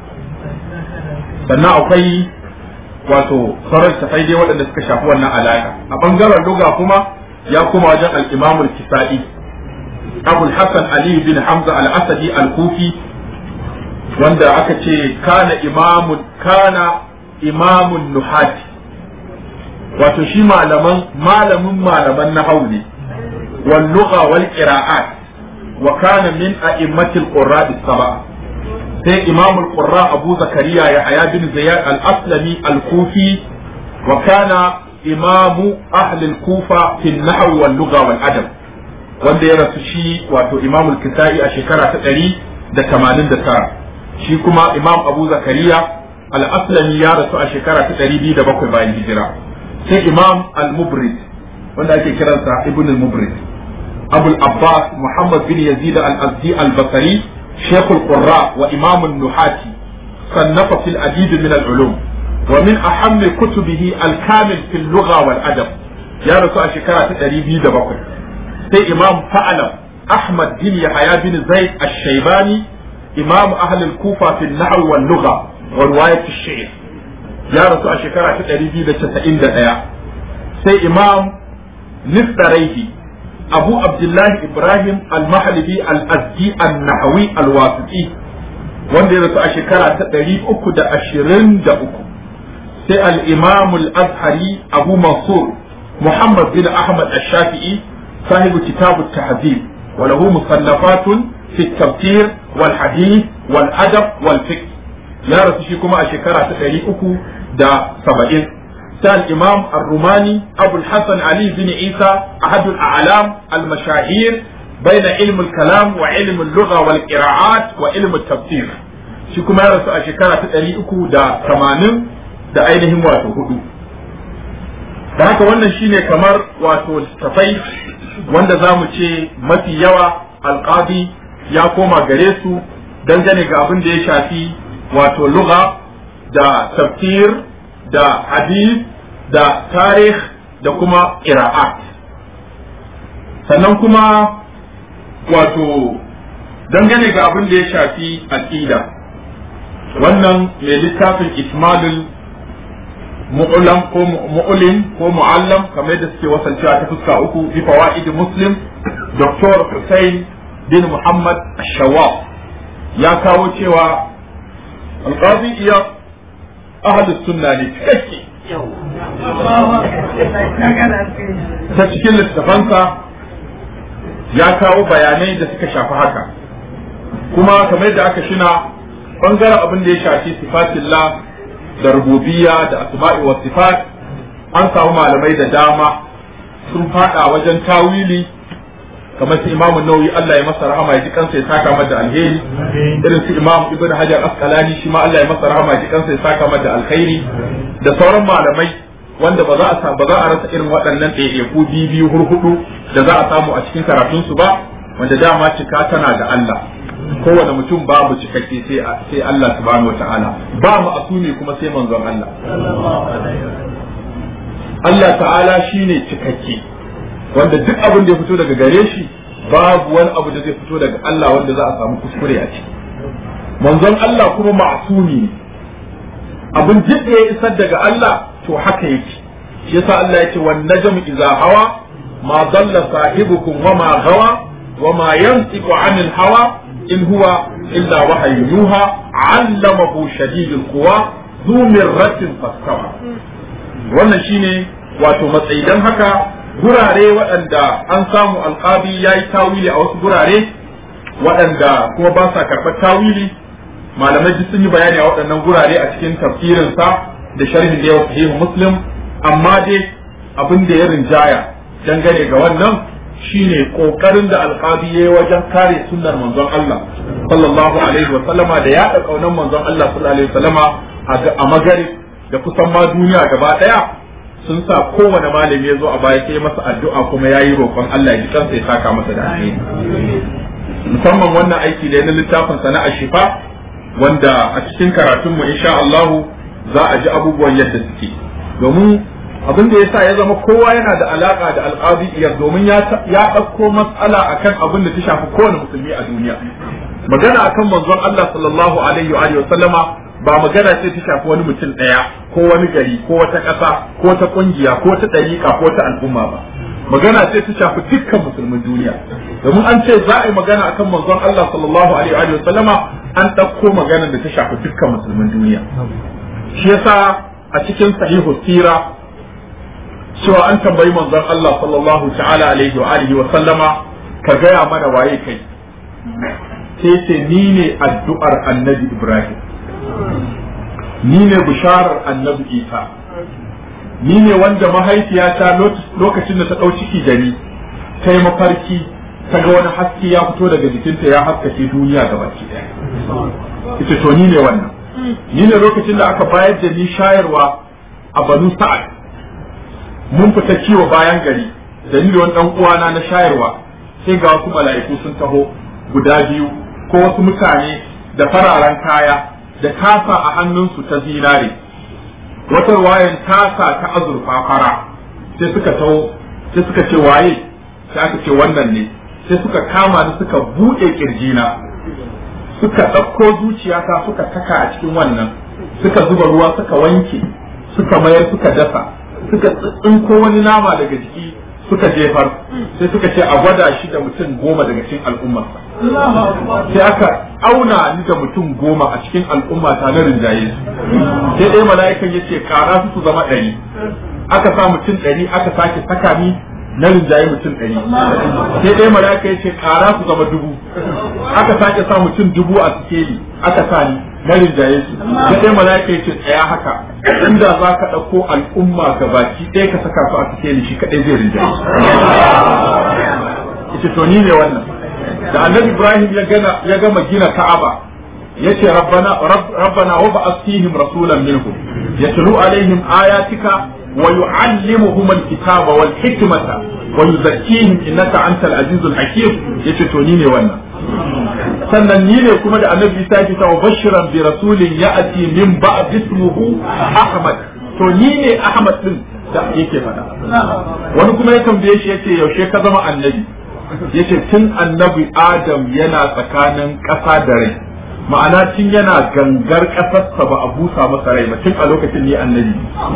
sannan akwai wato sauran tafai dai waɗanda suka shafi wannan alaƙa a ɓangaren luga kuma ya kuma wajen al-imam al-kisa'i abul hasan ali bin hamza al-asadi al-kufi wanda aka ce kana imamun kana imamun nuhati wato shi malaman malamin malaman nahawu ne wal lugha wal qira'at وكان من أئمة القراء السبعة سي إمام القراء أبو زكريا يحيى بن زياد الأسلمي الكوفي وكان إمام أهل الكوفة في النحو واللغة والأدب wanda ya rasu shi wato imamul kisa'i a shekara ta ɗari da tamanin da tara shi kuma imam abu zakariya al-aslami ya rasu a shekara ta ɗari biyu da bakwai bayan hijira sai imam al-mubrid wanda ake kiransa ibn al-mubrid أبو العباس محمد بن يزيد الأزدي البصري شيخ القراء وإمام النحاة صنف في العديد من العلوم ومن أهم كتبه الكامل في اللغة والأدب يا رسول شكرا تقريبي دبقر سي إمام فعلم أحمد بن يحيى بن زيد الشيباني إمام أهل الكوفة في النحو واللغة ورواية الشعر يا رسول شكرا تقريبي دبقر سي إمام نفتريه أبو عبد الله إبراهيم المحلبي الأزدي النحوي الواسطي wanda ya rasu a shekara ta ɗari uku da ashirin da uku sai al-imam al-azhari abu mansur muhammad bin ahmad al-shafi'i sahibu kitabu tahzib wa lahu musallafatun fi tafsir wal hadith wal adab wal fiqh ya rasu shi kuma a shekara ta ɗari uku da saba'in sai al-imam ar-rumani abu al-hasan ali bin isa ahad al-a'lam al-mashahir بين علم الكلام وعلم اللغة والقراءات وعلم التفسير shi kuma ya rasu a shekara ta ɗari uku da tamanin da ainihin wato hudu da haka wannan shine kamar wato tafai wanda za mu ce mafi yawa alƙadi ya koma gare su dangane ga abin da ya shafi wato lugha da tafsir da hadith da tarih da kuma ƙira'at sannan kuma wato dangane ga abin da ya shafi aqida wannan mai littafin ismalul mu'ulam ko mu'ulim ko mu'allam kamar da suke wasancewa ta fuska uku bi fawaid muslim dr Hussein bin Muhammad Shawab ya kawo cewa alqazi iya ahlus sunna ne cikakke ta cikin littafansa ya kawo bayanai da suka shafi haka kuma kamar yadda aka shina bangaren abin da ya shafi sifatillah da rububiyya da asma'i wa sifat an samu malamai da dama sun fada wajen tawili kamar su imamu nauyi Allah ya masa rahama ya ji kansa ya saka mata alheri irin su imamu ibn hajar asqalani shi ma Allah ya masa rahama ya ji kansa ya saka mata alkhairi da sauran malamai wanda ba za a ba za a rasa irin waɗannan ɗaiɗaiku biyu biyu hurhudu da za a samu a cikin karatun su ba wanda dama cika tana da Allah kowane mutum babu cikakke sai sai Allah subhanahu wataala ba mu asumi kuma sai manzon Allah Allah ta'ala shine cikakke wanda duk abin da ya fito daga gare shi babu wani abu da zai fito daga Allah wanda za a samu kuskure a ciki manzon Allah kuma ma'sumi ne abin duk da ya isar daga Allah to haka yake shi yasa Allah yake wan najmu idza hawa ma dalla sahibukum wa ma gawa wa ma yantiqu anil hawa in huwa illa wahyu yuha 'allamahu shadidul quwa ذو مرة فاستوى wannan shine wato matsayi dan haka gurare waɗanda an samu alƙabi ya yi tawili a wasu gurare waɗanda kuma ba sa karɓar tawili malamai duk sun yi bayani a waɗannan gurare a cikin tafsirinsa da sharhin da yawa sahihu muslim amma dai abin da ya rinjaya dangane ga wannan shine kokarin da alƙabi ya yi wajen kare sunnar manzon Allah sallallahu alaihi wa sallama da yaɗa ƙaunar manzon Allah sallallahu alaihi wa sallama a magari da kusan ma duniya gaba ɗaya sun sa kowane malami ya zo a baya sai masa addu'a kuma ya yi roƙon Allah ya ji kansa ya saka masa da alheri musamman wannan aiki da na littafin sana'a shifa wanda a cikin karatun mu insha Allah za a ji abubuwan yadda suke domin abin da yasa ya zama kowa yana da alaka da alqadiyya domin ya ya dauko mas'ala akan abin da ta shafi kowane musulmi a duniya magana akan manzon Allah sallallahu alaihi wa sallama ba magana ce ta shafi wani mutum ɗaya ko wani gari ko wata ƙasa ko wata ƙungiya ko wata ɗariƙa ko wata al'umma ba magana ce ta shafi dukkan musulmin duniya domin an ce za a yi magana akan manzon Allah sallallahu alaihi wa sallama an ɗauko magana da ta shafi dukkan musulmin duniya shi yasa a cikin sahihu sira cewa an tambayi manzon Allah sallallahu ta'ala alaihi wa alihi wa sallama ka gaya mana waye kai sai ce ni ne addu'ar annabi Ibrahim ni ne bisharar annabi isa ni ne wanda mahaifiyata lokacin da ta ɗau ciki da ni ta yi mafarki ta ga wani haske ya fito daga jikinta ya haskace duniya ga baki ɗaya ita to ni ne wannan ni ne lokacin da aka bayar da ni shayarwa a banu sa'ad mun fita kiwo bayan gari da ni da wani ɗan uwana na shayarwa sai ga wasu mala'iku sun taho guda biyu ko wasu mutane da fararen kaya da tasa a hannunsu ta zinare wata wayan tasa ta azurfa fara sai suka taho sai suka ce waye sai aka ce wannan ne sai suka kama ni suka buɗe kirjina suka ɗauko zuciyata suka saka a cikin wannan suka zuba ruwa suka wanke suka mayar suka dasa suka tsinko wani nama daga jiki suka jefar sai suka ce a gwada shi da mutum goma daga cikin al'ummarsa sai aka auna ni da mutum goma a cikin al'umma ta na rinjaye su sai dai mala'ikan ya ce kara su su zama ɗari aka sa mutum ɗari aka sake saka ni na rinjaye mutum ɗari sai dai mala'ika ya ce kara su zama dubu aka sake sa mutum dubu a sikeli aka sa ni na rinjaye su sai dai mala'ika ya ce tsaya haka inda za ka ɗauko al'umma ga baki ɗaya ka saka su a sikeli shi kaɗai zai rinjaye ita to ni ne wannan da annabi ibrahim ya gana ya gama gina ka'aba yace rabbana rabbana wa ba'ath fihim rasulan minhum yatlu alaihim ayatika wa yu'allimuhum alkitaba wal hikmata wa yuzakkihim innaka antal azizul hakim yace to ni ne wannan sannan ni ne kuma da annabi isa ya ta bashiran bi rasulin ya'ti min ba'd ismuhu ahmad to ni ne ahmad din da yake faɗa wani kuma ya tambaye shi yace yaushe ka zama annabi yace tun annabi adam yana tsakanin ƙasa da rai ma'ana tun yana gangar ƙasarsa ba a busa masa rai ba tun a lokacin ne annabi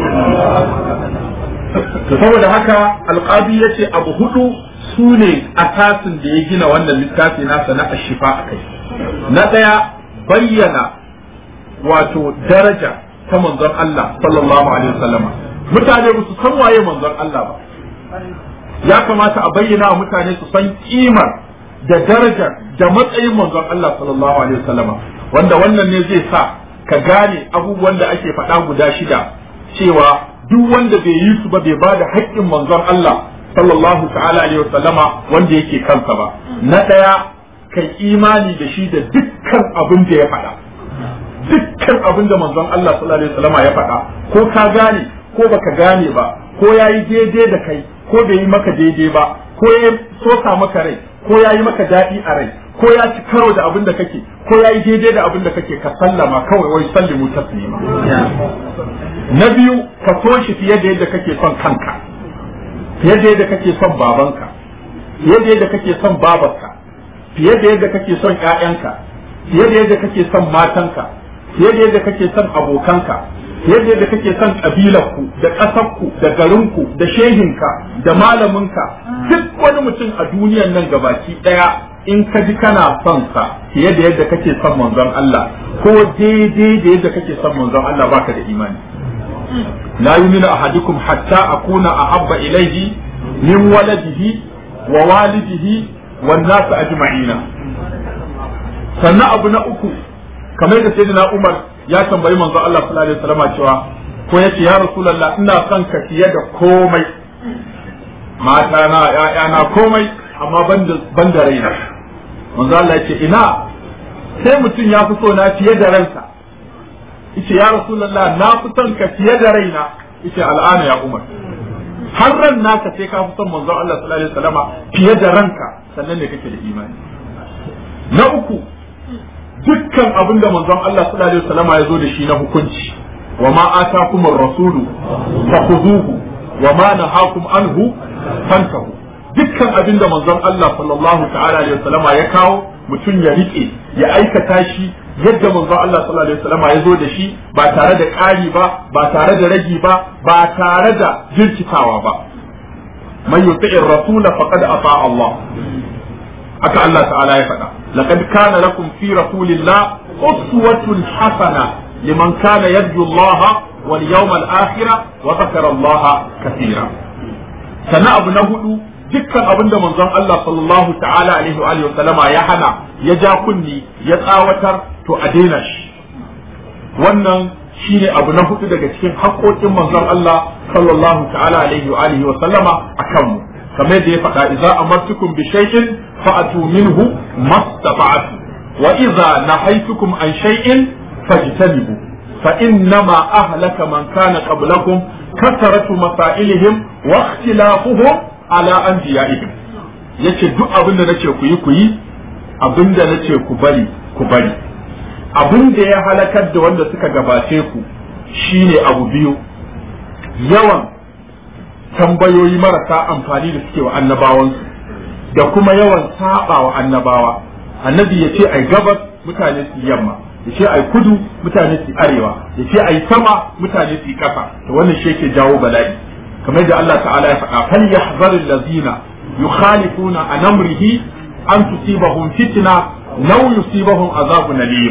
to saboda haka alƙabi yace abu hudu su ne asasin da ya gina wannan littafi nasa na ashifa a kai na ɗaya bayyana wato daraja ta manzon Allah sallallahu alaihi wasallama mutane ba su san waye manzon Allah ba ya kamata a bayyana wa mutane su san kimar da darajar da matsayin manzon Allah sallallahu alaihi wasallama wanda wannan ne zai sa ka gane abubuwan da ake faɗa guda shida cewa duk wanda bai yi su ba bai ba da haƙƙin manzon Allah sallallahu ta'ala alaihi wasallama wanda yake kansa ba na ɗaya kai imani da shi da dukkan abin da ya faɗa dukkan abin da manzon Allah sallallahu alaihi wasallama ya faɗa ko ka gane ko baka gane ba ko yayi daidai da kai ko bai yi maka daidai ba ko ya sosa maka rai ko ya yi maka daɗi a rai ko ya ci karo da abin da kake ko ya yi daidai da abin da kake ka sallama kawai wai sallimu taslima na biyu ka so shi fiye da yadda kake son kanka fiye da yadda kake son babanka fiye da yadda kake son babarka fiye da yadda kake son ƴaƴanka fiye da yadda kake son matanka fiye da yadda kake son abokanka fiye da yadda kake son ƙabilarku da ƙasarku da garinku da shehinka da malaminka duk wani mutum a duniyan nan gabaki ɗaya in ka ji kana son sa fiye da yadda kake son manzon Allah ko daidai da yadda kake son manzon Allah baka da imani la yuminu ahadukum hatta akuna ahabba ilayhi min waladihi wa walidihi wan nas ajma'ina sannan abu na uku kamar da sayyidina Umar ya tambayi manzon Allah sallallahu alaihi wasallam cewa ko yace ya rasulullah ina son ka fiye da komai mata na ƴaƴana komai amma ban da raina manzo Allah yace ina sai mutum ya fi so na fiye da ransa yace ya rasulullah na fi son ka fiye da raina yace al'ana ya umar har ran naka sai ka fi son manzo Allah sallallahu alaihi wasallama fiye da ranka sannan ne kake da imani na uku dukkan abin da manzon Allah sallallahu alaihi wasallama ya zo da shi na hukunci wa ma atakumur rasulu fakhuduhu wa ma nahakum anhu fantahu dukkan abin da manzon Allah sallallahu ta'ala alaihi wasallama ya kawo mutum ya rike ya aikata shi yadda manzon Allah sallallahu alaihi wasallama ya zo da shi ba tare da ƙari ba ba tare da ragi ba ba tare da jirkitawa ba man yuti'ir rasula faqad ata Allah haka Allah ta'ala ya faɗa laqad kana lakum fi rasulillah uswatun hasana liman kana yarju Allah wal yawmal akhir wa dhakara Allah kathira sannan abu na hudu dukkan abin da manzon Allah sallallahu ta'ala alaihi wa alihi sallama ya hana ya ja kunni ya tsawatar to a daina shi wannan shine abu na hudu daga cikin haƙoƙin manzon Allah sallallahu ta'ala alaihi wa alihi wa sallama akan mu kamar da ya faɗa idza amartukum bi shay'in fa'atu minhu mastata'tu wa idza nahaytukum an shay'in fajtanibu fa innama ahlaka man kana qablakum kasaratu masailihim wa ikhtilafuhum ala anbiya'ihim yace duk abin da nace ku yi ku yi abin da nace ku bari ku bari abin da ya halakar da wanda suka gabace ku shine abu biyu yawan tambayoyi marasa amfani da suke wa annabawansu da kuma yawan saba wa annabawa annabi ya ce ai gabas mutane su yamma ya ce ai kudu mutane su arewa ya ce ai sama mutane su kasa to wannan shi yake jawo bala'i kamar da Allah ta'ala ya faɗa fal yahzaril ladzina yukhalifuna an amrihi an tusibahum fitna law yusibahum azabun alim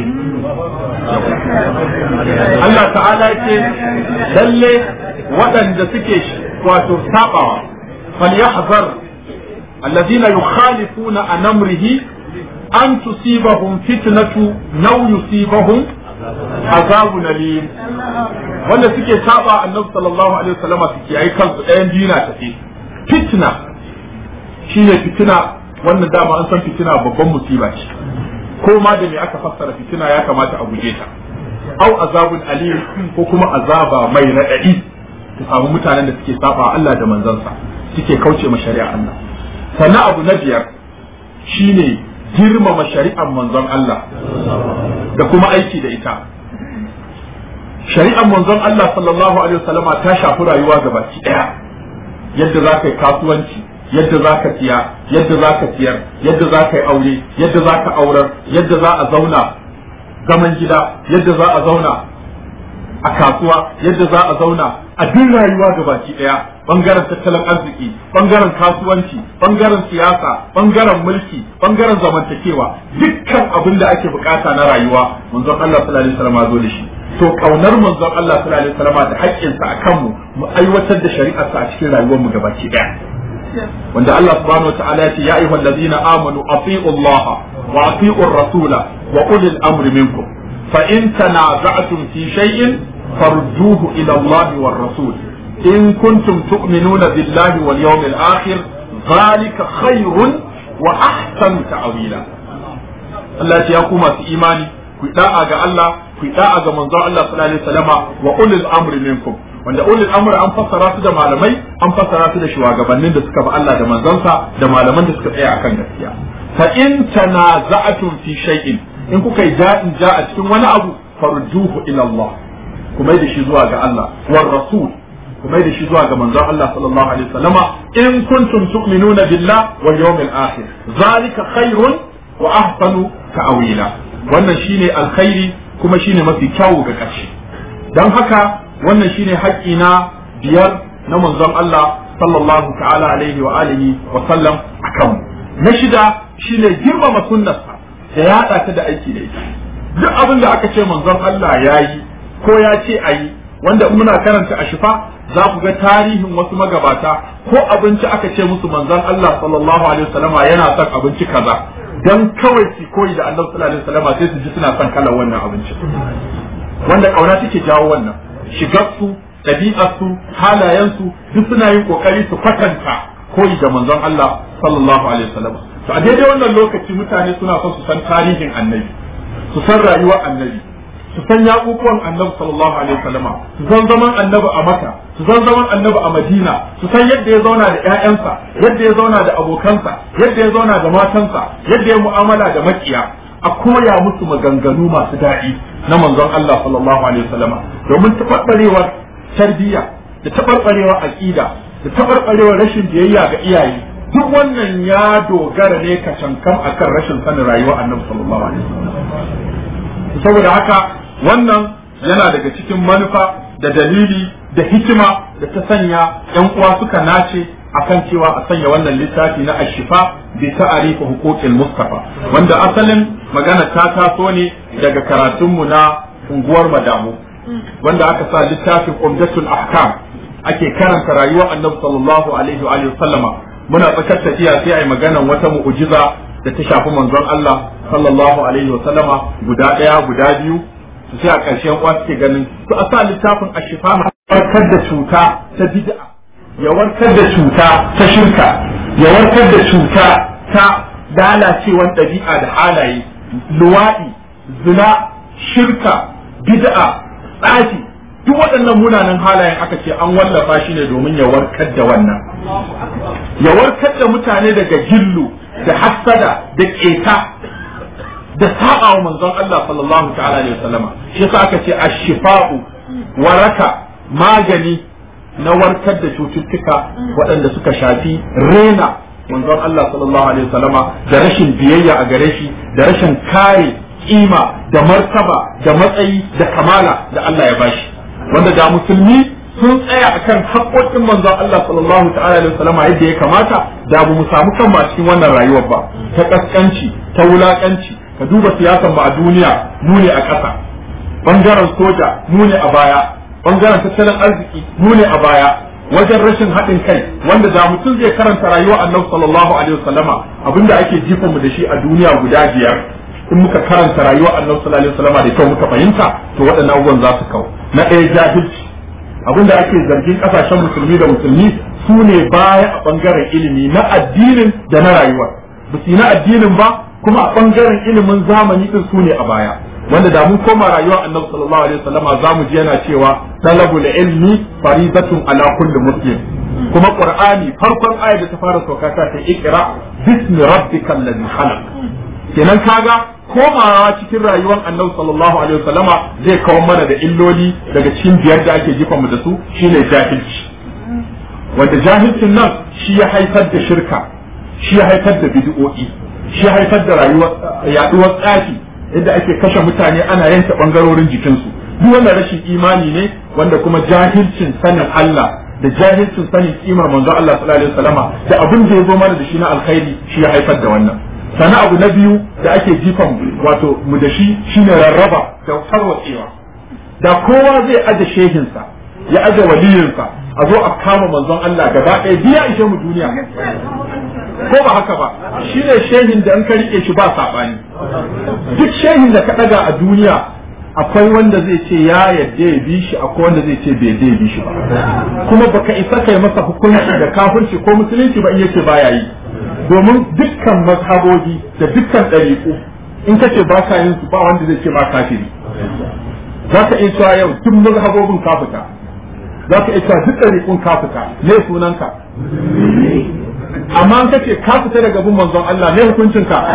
Allah ta'ala ce lalle waɗanda suke wato sabawa fal yahzar الذين يخالفون عن أمره أن تصيبهم فتنة أو يصيبهم عذاب أليم wanda suke saba annabi sallallahu alaihi wasallam suke yi kansu ɗayan biyu na tafi fitna shine fitina wannan dama an san fitina babban musiba ce ko ma da me aka fassara fitina ya kamata a guje ta au azabun alim ko kuma azaba mai raɗaɗi ta samu mutanen da suke saba Allah da manzansa suke kauce ma shari'a Allah sannan abu na biyar shine girmama shari'ar manzon Allah da kuma aiki da ita shari'ar manzon Allah sallallahu alaihi wasallama ta shafi rayuwa gabaki daya yadda za ka yi kasuwanci yadda za ka siya yadda za ka siyar yadda za ka yi aure yadda za ka aurar yadda za a zauna zaman gida yadda za a zauna a kasuwa yadda za a zauna a duk rayuwa gabaki daya bangaren tattalin arziki bangaren kasuwanci bangaren siyasa bangaren mulki bangaren zamantakewa dukkan abin da ake bukata na rayuwa manzon Allah sallallahu alaihi wasallam zo da shi to kaunar manzon Allah sallallahu alaihi wasallam da haƙƙinsa a kanmu mu aiwatar da shari'arsa a cikin rayuwar mu gabaki daya wanda Allah subhanahu wataala ya ce ya ayyuhal ladina amanu atii'u Allah wa atii'u rasula wa ulil amri minkum fa in tanaza'tum fi shay'in farduhu ila Allah war rasul in kuntum tu'minuna billahi wal yawmil akhir dhalika khairun wa ahsanu ta'wila Allah ya ku masu imani ku da'a ga Allah ku da'a ga manzon Allah sallallahu alaihi wasallama wa ulil amri minkum wanda ulil amri an fassara su da malamai an fassara su da shugabannin da suka bi Allah da manzansa da malaman da suka tsaya akan gaskiya fa in tanaza'atum fi shay'in in kuka yi ja'in ja a cikin wani abu farjuhu ila Allah kuma da shi zuwa ga Allah war rasul ku mai da shi zuwa ga manzon Allah sallallahu alaihi wasallama in kuntum tu'minuna billah wal yawmil akhir zalika khairun wa ahsanu ta'wila wannan shine alkhairi kuma shine mafi kyawu ga ƙarshe dan haka wannan shine haƙƙi na biyar na manzon Allah sallallahu ta'ala alaihi wa alihi wa sallam akan na shida shine girmama sunnarsa da yaɗa ta da aiki da ita duk abin da aka ce manzon Allah ya yi ko ya ce a yi wanda muna karanta a shifa za ku ga tarihin wasu magabata ko abinci aka ce musu manzon Allah sallallahu alaihi wasallama yana son abinci kaza dan kawai su koyi da Allah sallallahu alaihi wasallama sai su ji suna son kalar wannan abincin wanda kauna take jawo wannan shigarsu ɗabi'arsu halayensu duk suna yin kokari su kwatanta koyi da manzon Allah sallallahu alaihi wasallam to a daidai wannan lokaci mutane suna son su san tarihin annabi su san rayuwar annabi su san yaƙuƙuwan annabi sallallahu alaihi wasallama su san zaman annabi a maka su san zaman annabi a madina su san yadda ya zauna da ƴaƴansa yadda ya zauna da abokansa yadda ya zauna da matansa yadda ya mu'amala da makiya a koya musu maganganu masu daɗi na manzon Allah sallallahu alaihi wasallama domin taɓarɓarewar tarbiyya da taɓarɓarewar aƙida da taɓarɓarewar rashin biyayya ga iyaye duk wannan ya dogara ne ka cankam akan rashin sanin rayuwar annabi sallallahu alaihi wasallam saboda haka wannan yana daga cikin manufa da dalili da hikima da ta sanya yan uwa suka nace akan cewa a sanya wannan littafi na ashifa bi ta'arifa huquqil mustafa wanda asalin magana ta taso ne daga karatunmu na unguwar madamu wanda aka sa littafin umdatul ahkam ake karanta rayuwar annabi sallallahu alaihi wa sallama muna tsakar tafiya sai ai maganan wata mu'jiza da ta shafi manzon Allah sallallahu alaihi wa sallama guda daya guda biyu su sai a ƙarshen uwa suke ganin su a sa littafin ashifa warkar da cuta ta bid'a ya warkar da cuta ta shirka ya warkar da cuta ta lalacewar ɗabi'a da halaye luwaɗi zina shirka bid'a tsafi duk waɗannan munanan halayen aka ce an wallafa shi ne domin ya warkar da wannan ya warkar da mutane daga gillu da hassada da ƙeta da saba wa manzon Allah sallallahu ta'ala alaihi wasallama shi yasa aka ce ash-shifa'u waraka magani na warkar da cututtuka waɗanda suka shafi rena manzon Allah sallallahu alaihi wasallama da rashin biyayya a gare shi da rashin kare kima da martaba da matsayi da kamala da Allah ya bashi wanda da musulmi sun tsaya akan haƙoƙin manzon Allah sallallahu ta'ala alaihi wasallama yadda ya kamata da ba mu samu kanmu a cikin wannan rayuwar ba ta kaskanci ta wulakanci ka duba siyasan mu a duniya mu ne a ƙasa bangaren soja mu ne a baya bangaren tattalin arziki mu ne a baya wajen rashin haɗin kai wanda da mutum zai karanta rayuwar annabi sallallahu alaihi wasallama abinda ake jifa mu da shi a duniya guda biyar in muka karanta rayuwar annabi sallallahu alaihi wasallama da kyau muka fahimta to waɗannan abubuwan za su kau na ɗaya jahilci abinda ake zargin ƙasashen musulmi da musulmi su ne baya a bangaren ilimi na addinin da na rayuwar ba su na addinin ba kuma a bangaren ilimin zamani din su ne a baya wanda da mun koma rayuwar annabi sallallahu alaihi wasallama za mu ji yana cewa talabul ilmi faridatun ala kulli muslim kuma qur'ani farkon ayar da ta fara sauka ta ta ikra bismi rabbikal ladhi khalaq kenan kaga komawa cikin rayuwar annabi sallallahu alaihi wasallama zai kawo mana da illoli daga cikin biyar da ake jifa mu da su shine jahilci wanda jahilcin nan shi ya haifar da shirka shi ya haifar da bid'o'i shi ya haifar da rayuwar yaduwar tsafi yadda ake kashe mutane ana yanke bangarorin jikinsu duk wannan rashin imani ne wanda kuma jahilcin sanin Allah da jahilcin sanin kimar manzo Allah sallallahu alaihi wasallama da abin da ya zo mana da shi na alkhairi shi ya haifar da wannan sana abu na biyu da ake jifan wato mu da shi shine rarraba da tarwatsewa da kowa zai aje shehinsa ya aje waliyinsa a zo a kama manzon Allah gaba ɗaya biya ishe mu duniya ko ba haka ba shi ne shehin da an ka rike shi ba saɓani duk shehin da ka ɗaga a duniya akwai wanda zai ce ya yadda ya bi shi akwai wanda zai ce bai yadda ya bi shi ba kuma baka isa kai masa hukunci da kafirci ko musulunci ba in yace baya yi domin dukkan mazhabobi da dukkan ɗariƙu in ka ce ba ka yin su ba wanda zai ce ba kafiri za ka iya cewa yau duk mazhabobin ka fita za ka iya cewa duk ɗariƙun ka fita ne sunanka amma an kace ka fita daga bin manzon Allah ne hukuncin ka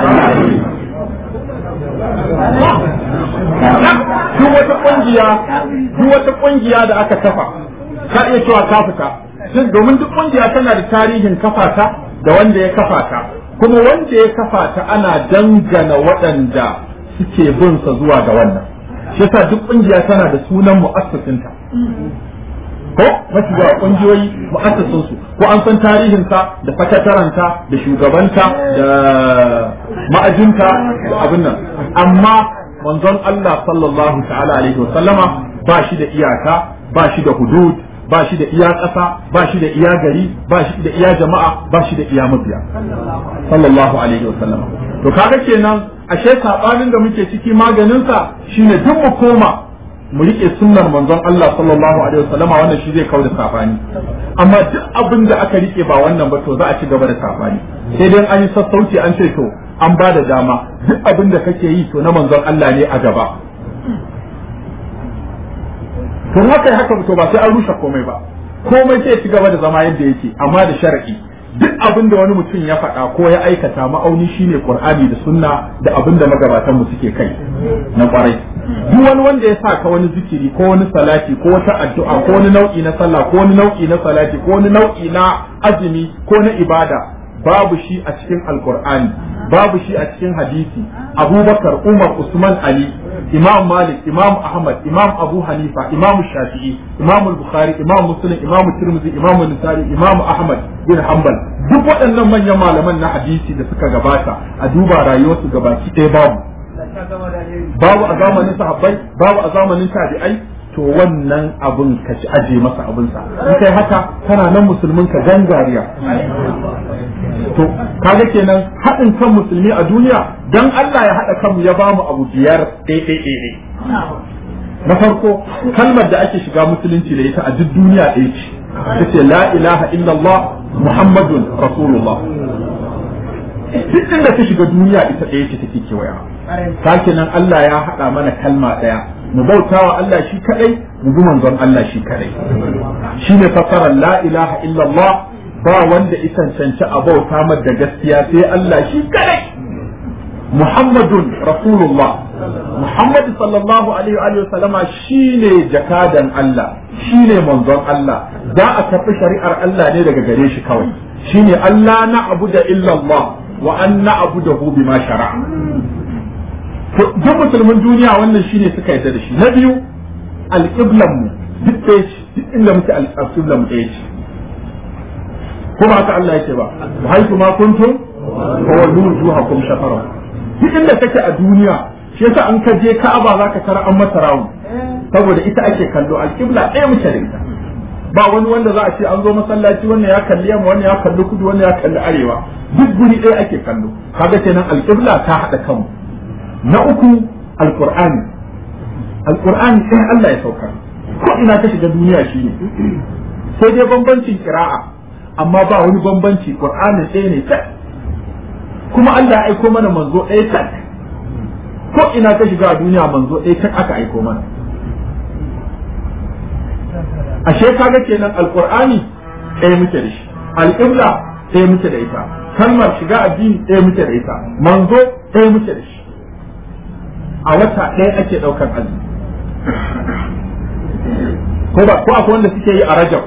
duk wata kungiya duk wata kungiya da aka kafa ka iya cewa ka fita domin duk kungiya tana da tarihin kafata da wanda ya kafa ta kuma wanda ya kafa ta ana dangana waɗanda suke bin sa zuwa ga wannan shi yasa duk kungiya tana da sunan mu'assasinta ko mafi yawa kungiyoyi mu'assasin su ko an san tarihin sa da sakataranta da shugabanta da ma'ajinta da abin nan amma manzon Allah sallallahu ta'ala alaihi wasallama ba shi da iyaka ba shi da hudud ba shi da iya ƙasa ba shi da iya gari ba shi da iya jama'a ba shi da iya mabiya sallallahu alaihi wasallama to kaga kenan ashe sabanin da muke ciki maganin sa shine duk mu koma mu rike sunnar manzon Allah sallallahu alaihi wasallama wannan shi zai kauda sabani amma duk abin da aka rike ba wannan ba to za a ci gaba da sabani sai dai an yi sassauci an ce to an ba da dama duk abin da kake yi to na manzon Allah ne a gaba to haka haka to ba sai an rushe komai ba komai sai ci gaba da zama yadda yake amma da shar'i duk abin da wani mutum ya faɗa ko ya aikata ma'auni shine qur'ani da sunna da abin da magabatan mu suke kai na kwarai duk wani wanda ya sa ka wani zikiri ko wani salati ko wata addu'a ko wani nau'i na sallah ko wani nau'i na salati ko wani nau'i na azumi ko na ibada babu shi a cikin alqur'ani babu shi a cikin hadisi abubakar umar usman ali imam malik imam ahmad imam abu hanifa imam shafi'i imam bukhari imam muslim imam tirmidhi imam nisari imam ahmad bin hanbal duk waɗannan manyan malaman na hadisi da suka gabata a duba rayuwarsu gabaki ɗaya babu babu a zamanin sahabbai babu a zamanin tabi'ai to wannan abun ka ci aje masa abinsa in kai haka kana nan musulmin ka gangariya to kaga kenan haɗin kan musulmi a duniya dan Allah ya haɗa kanmu ya bamu abu biyar ɗaya na farko kalmar da ake shiga musulunci da ita a duk duniya ɗaya ce ita ce la ilaha illallah muhammadun rasulullah duk inda ta shiga duniya ita ɗaya ce take kewaya sake nan Allah ya haɗa mana kalma ɗaya mu bautawa Allah shi kadai mu bi manzon Allah shi kadai shine fassarar la ilaha illallah ba wanda isan cancanci a bauta mar da gaskiya sai Allah shi kadai Muhammadun Rasulullah Muhammad sallallahu alaihi wa sallama shine jakadan Allah shine manzon Allah za a tafi shari'ar Allah ne daga gare shi kawai shine Allah na abu da illallah wa an na abu da bima shara'a duk musulmin duniya wannan shine suka yarda da shi na biyu alƙiblan mu duk ɗaya ce duk inda muke alƙiblan mu ɗaya ce kuma haka Allah yake ba wa haitu ma kuntum fa wallu wujuhakum shatara duk inda kake a duniya shi yasa an ka je Ka'aba zaka tara an mata rawu saboda ita ake kallo alƙibla ɗaya muke da ita ba wani wanda za a ce an zo masallaci wannan ya kalli yamma wannan ya kalli kudu wannan ya kalli arewa duk guri ɗaya ake kallo kaga kenan alƙibla ta haɗa kanmu na uku alkur'ani alkur'ani sai Allah ya sauka ko ina ka shiga duniya shine sai dai bambancin kira'a amma ba wani bambanci qur'anin ɗaya ne tak kuma Allah ya aiko mana manzo ɗaya tak ko ina ka shiga duniya manzo ɗaya tak aka aiko mana ashe kaga kenan alkur'ani ɗaya muke da shi alƙibla ɗaya muke da ita kalmar shiga addini ɗaya muke da ita manzo ɗaya muke da shi a wata ɗaya ake ɗaukar azumi ko ba ko akwai wanda suke yi a rajab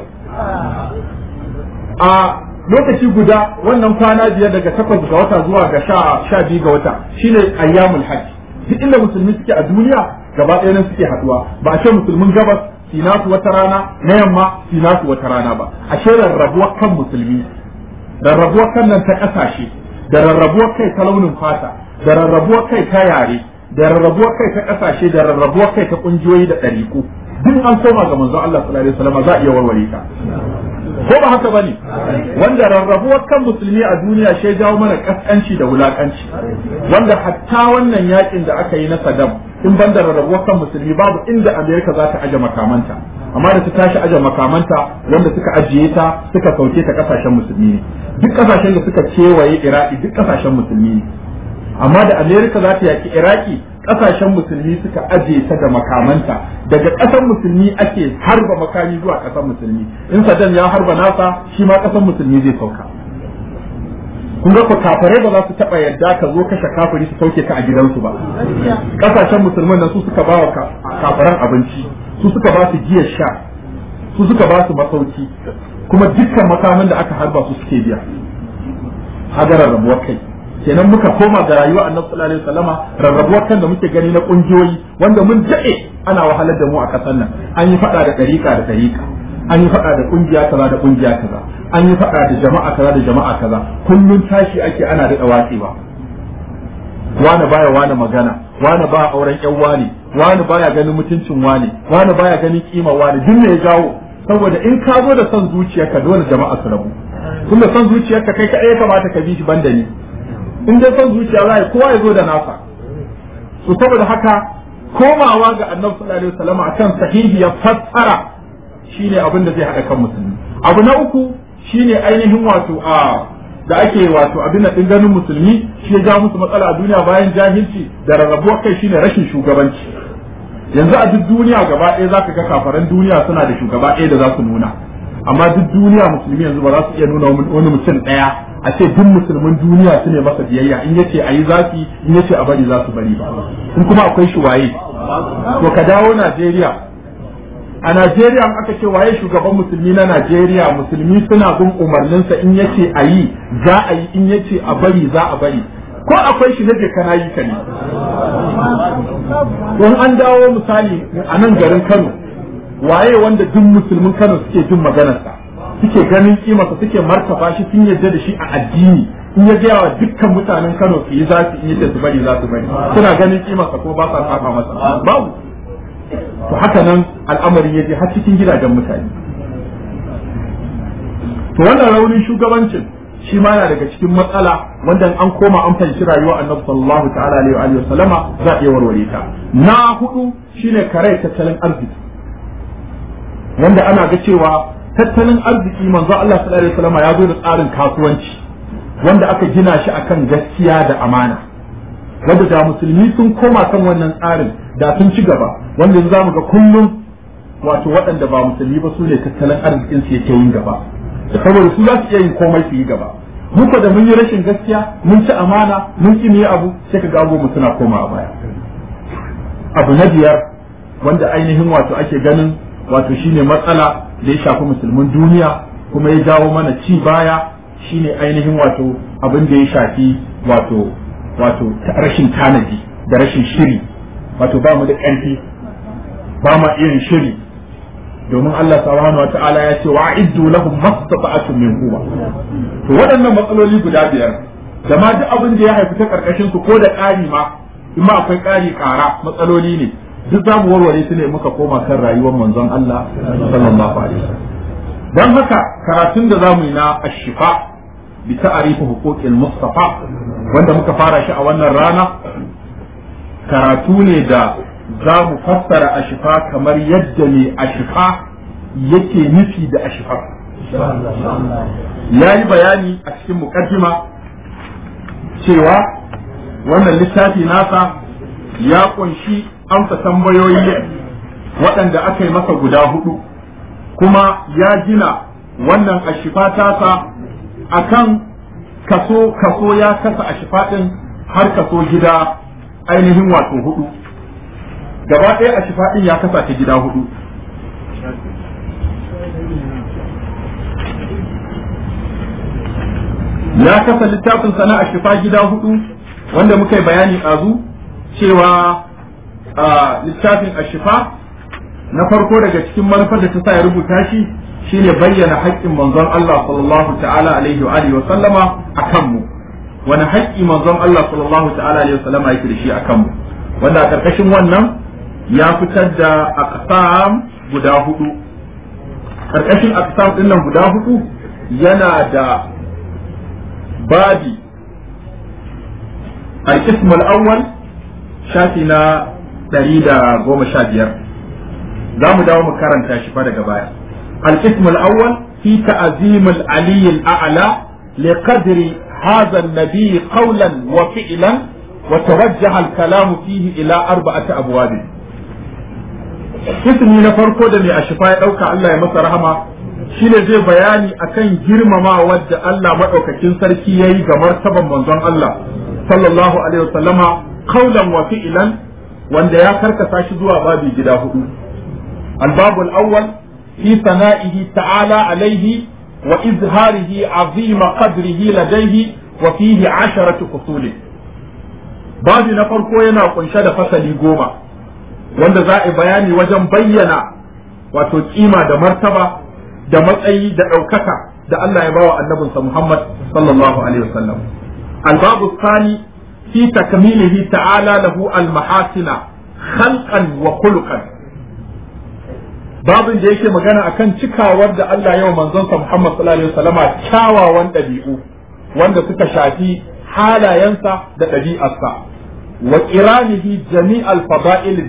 a lokaci guda wannan kwana biyar daga takwas ga wata zuwa ga sha sha biyu ga wata shine ayyamul hajj duk inda musulmi suke a duniya gaba ɗaya nan suke haɗuwa ba a ce musulmin gabas si nasu wata rana na yamma si nasu wata rana ba a ce rarrabuwar kan musulmi rarrabuwar kan nan ta ƙasashe da rarrabuwar kai ta launin fata da rarrabuwar kai ta yare da rarrabuwar kai ta kasashe da rarrabuwar kai ta kungiyoyi da ɗariku duk an koma ga manzo Allah sallallahu alaihi wasallam za a iya warware ta ko ba haka bane wanda rarrabuwar kan musulmi a duniya shi jawo mana kaskanci da wulakanci wanda hatta wannan yakin da aka yi na Saddam in banda rarrabuwar kan musulmi babu inda Amerika za ta aje makamanta amma da ta tashi aje makamanta wanda suka ajiye ta suka sauke ta kasashen musulmi ne duk kasashen da suka kewaye Iraki duk kasashen musulmi ne amma da amerika za ta yaki iraki kasashen musulmi suka aje ta da makamanta daga ƙasar musulmi ake harba makami zuwa ƙasar musulmi in saddam ya harba nasa shi ma ƙasar musulmi zai sauka kun ga kafirai ba za su taɓa yadda ka zo kashe kafiri su sauke ka a gidansu ba ƙasashen musulman nan su suka ba wa kafiran abinci su suka ba su giyar sha su suka ba su masauki kuma dukkan makamin da aka harba su suke biya haga rarrabuwar kai kenan muka koma ga rayuwa annabi sallallahu alaihi wasallama rarrabuwar kan da muke gani na kungiyoyi wanda mun daɗe ana wahalar da mu a ƙasar nan an yi faɗa da ɗariƙa da ɗariƙa an yi faɗa da ƙungiya kaza da ƙungiya kaza an yi faɗa da jama'a kaza da jama'a kaza kullun tashi ake ana daɗa watsewa wani baya wani magana wani baya auren ƴan wani wani baya ganin mutuncin wani wani baya ganin kima wani duk ne ya jawo saboda in ka zo da son zuciyarka dole jama'a su rabu tunda son zuciyarka kai kaɗai ya kamata ka bi shi banda ni in dai son zuciya za kowa ya zo da nasa so saboda haka komawa ga annabi sallallahu alaihi wasallam akan sahihiyar fassara shine abin da zai haɗa kan musulmi abu na uku shine ainihin wato a da ake wato abin din ganin musulmi shi ya ja musu matsala a duniya bayan jahilci da rarrabuwar kai shine rashin shugabanci yanzu a duk duniya gaba ɗaya zaka ga kafaran duniya suna da shugaba ɗaya da za su nuna amma duk duniya musulmi yanzu ba za su iya nuna wani mutum ɗaya a ce duk musulmin duniya su ne masa biyayya in yace a yi zafi in yace a bari za su bari ba in kuma akwai shi waye to ka dawo Najeriya a Najeriya in aka ce waye shugaban musulmi na Najeriya musulmi suna bin umarninsa in yace a yi za a yi in yace a bari za a bari ko akwai shi na kana yi ka ne don an dawo misali a nan garin Kano waye wanda duk musulmin Kano suke jin maganarsa suke ganin kimarsa suke martaba shi sun yarda da shi a addini in ya gaya wa dukkan mutanen Kano su yi zasu in yace su bari za su bari suna ganin kimarsa ko ba sa saba masa babu to haka nan al'amari ya je har cikin gidajen mutane to wannan raunin shugabancin shi ma yana daga cikin matsala wanda an koma an fahimci rayuwa annabi sallallahu ta'ala alaihi wa sallama za a iya warware ta na hudu shine kare tattalin arziki wanda ana ga cewa tattalin arziki manzo Allah sallallahu alaihi wasallam ya zo da tsarin kasuwanci wanda aka gina shi akan gaskiya da amana wanda da musulmi sun koma kan wannan tsarin da sun ci gaba wanda yanzu zamu ga kullum wato waɗanda ba musulmi ba su ne tattalin arzikin su yake yin gaba saboda su za su iya yin komai su yi gaba muka da mun yi rashin gaskiya mun ci amana mun ki yi abu sai ka ga mu suna koma baya abu na biyar wanda ainihin wato ake ganin wato shine matsala da ya shafi musulmin duniya kuma ya jawo mana ci baya shine ainihin wato abin da ya shafi wato wato rashin tanadi da rashin shiri wato ba mu da ƙarfi ba ma irin shiri domin Allah subhanahu wa ta'ala ya ce wa iddu lahum mastata'atun min quwwa to waɗannan matsaloli guda biyar da ma duk abin da ya haifi ta karkashin su ko da ƙari ma in ma akwai ƙari ƙara matsaloli ne duk za mu warware su ne muka koma kan rayuwar manzon Allah sallallahu alaihi wasallam dan haka karatun da zamu yi na ashifa bi ta'rifu huquqil mustafa wanda muka fara shi a wannan rana karatu ne da za mu fassara ashifa kamar yadda ne ashifa yake nufi da ashifa ya yi bayani a cikin mukaddima cewa wannan littafi nasa ya kunshi amsa tambayoyi waɗanda aka yi masa guda hudu kuma ya gina wannan ashifa tasa akan kaso kaso ya kasa ashifa ɗin har kaso gida ainihin wato hudu gaba ɗaya ashifa ɗin ya kasa ta gida hudu ya kasa littafin sana ashifa gida hudu wanda muka yi bayani ɗazu cewa littafin ashifa na farko daga cikin manufar da ta sa ya rubuta shi shine bayyana haƙƙin manzon Allah sallallahu ta'ala alaihi wa alihi wa sallama akan mu wani haƙƙi manzon Allah sallallahu ta'ala alaihi wa sallama yake da shi akan mu wanda a ƙarƙashin wannan ya fitar da aqsam guda hudu ƙarƙashin aqsam din nan guda hudu yana da babi al-qism al-awwal shafi na ɗari da goma sha biyar za mu dawo mu karanta shi fa daga baya القسم الأول في تعظيم العلي الأعلى لقدر هذا النبي قولا وفعلا وتوجه الكلام فيه إلى أربعة أبواب اسمي نفرقو da mai ashifa ya ɗauka Allah ya masa rahama shine zai bayani akan girmama wadda Allah maɗaukakin sarki ya yi ga martaban manzon Allah sallallahu alaihi wasallama kaulan wa fi'lan wanda ya karkasa shi zuwa babi gida hudu albabul awwal في ثنائه تعالى عليه وإظهاره عظيم قدره لديه وفيه عشرة فصول بعد نفرقو ينا قنشد فصل قوما wanda za a bayani wajen bayyana wato kima da martaba da matsayi da ɗaukaka da Allah ya bawa annabinsa Muhammad sallallahu alaihi wasallam albabu sani fi takmilihi ta'ala lahu almahasina khalqan wa khuluqan babin da yake magana akan cikawar da Allah yau manzonsa Muhammad sallallahu alaihi wasallama kyawawan ɗabi'u wanda suka shafi halayensa da ɗabi'arsa wa qiranihi jami'al fada'il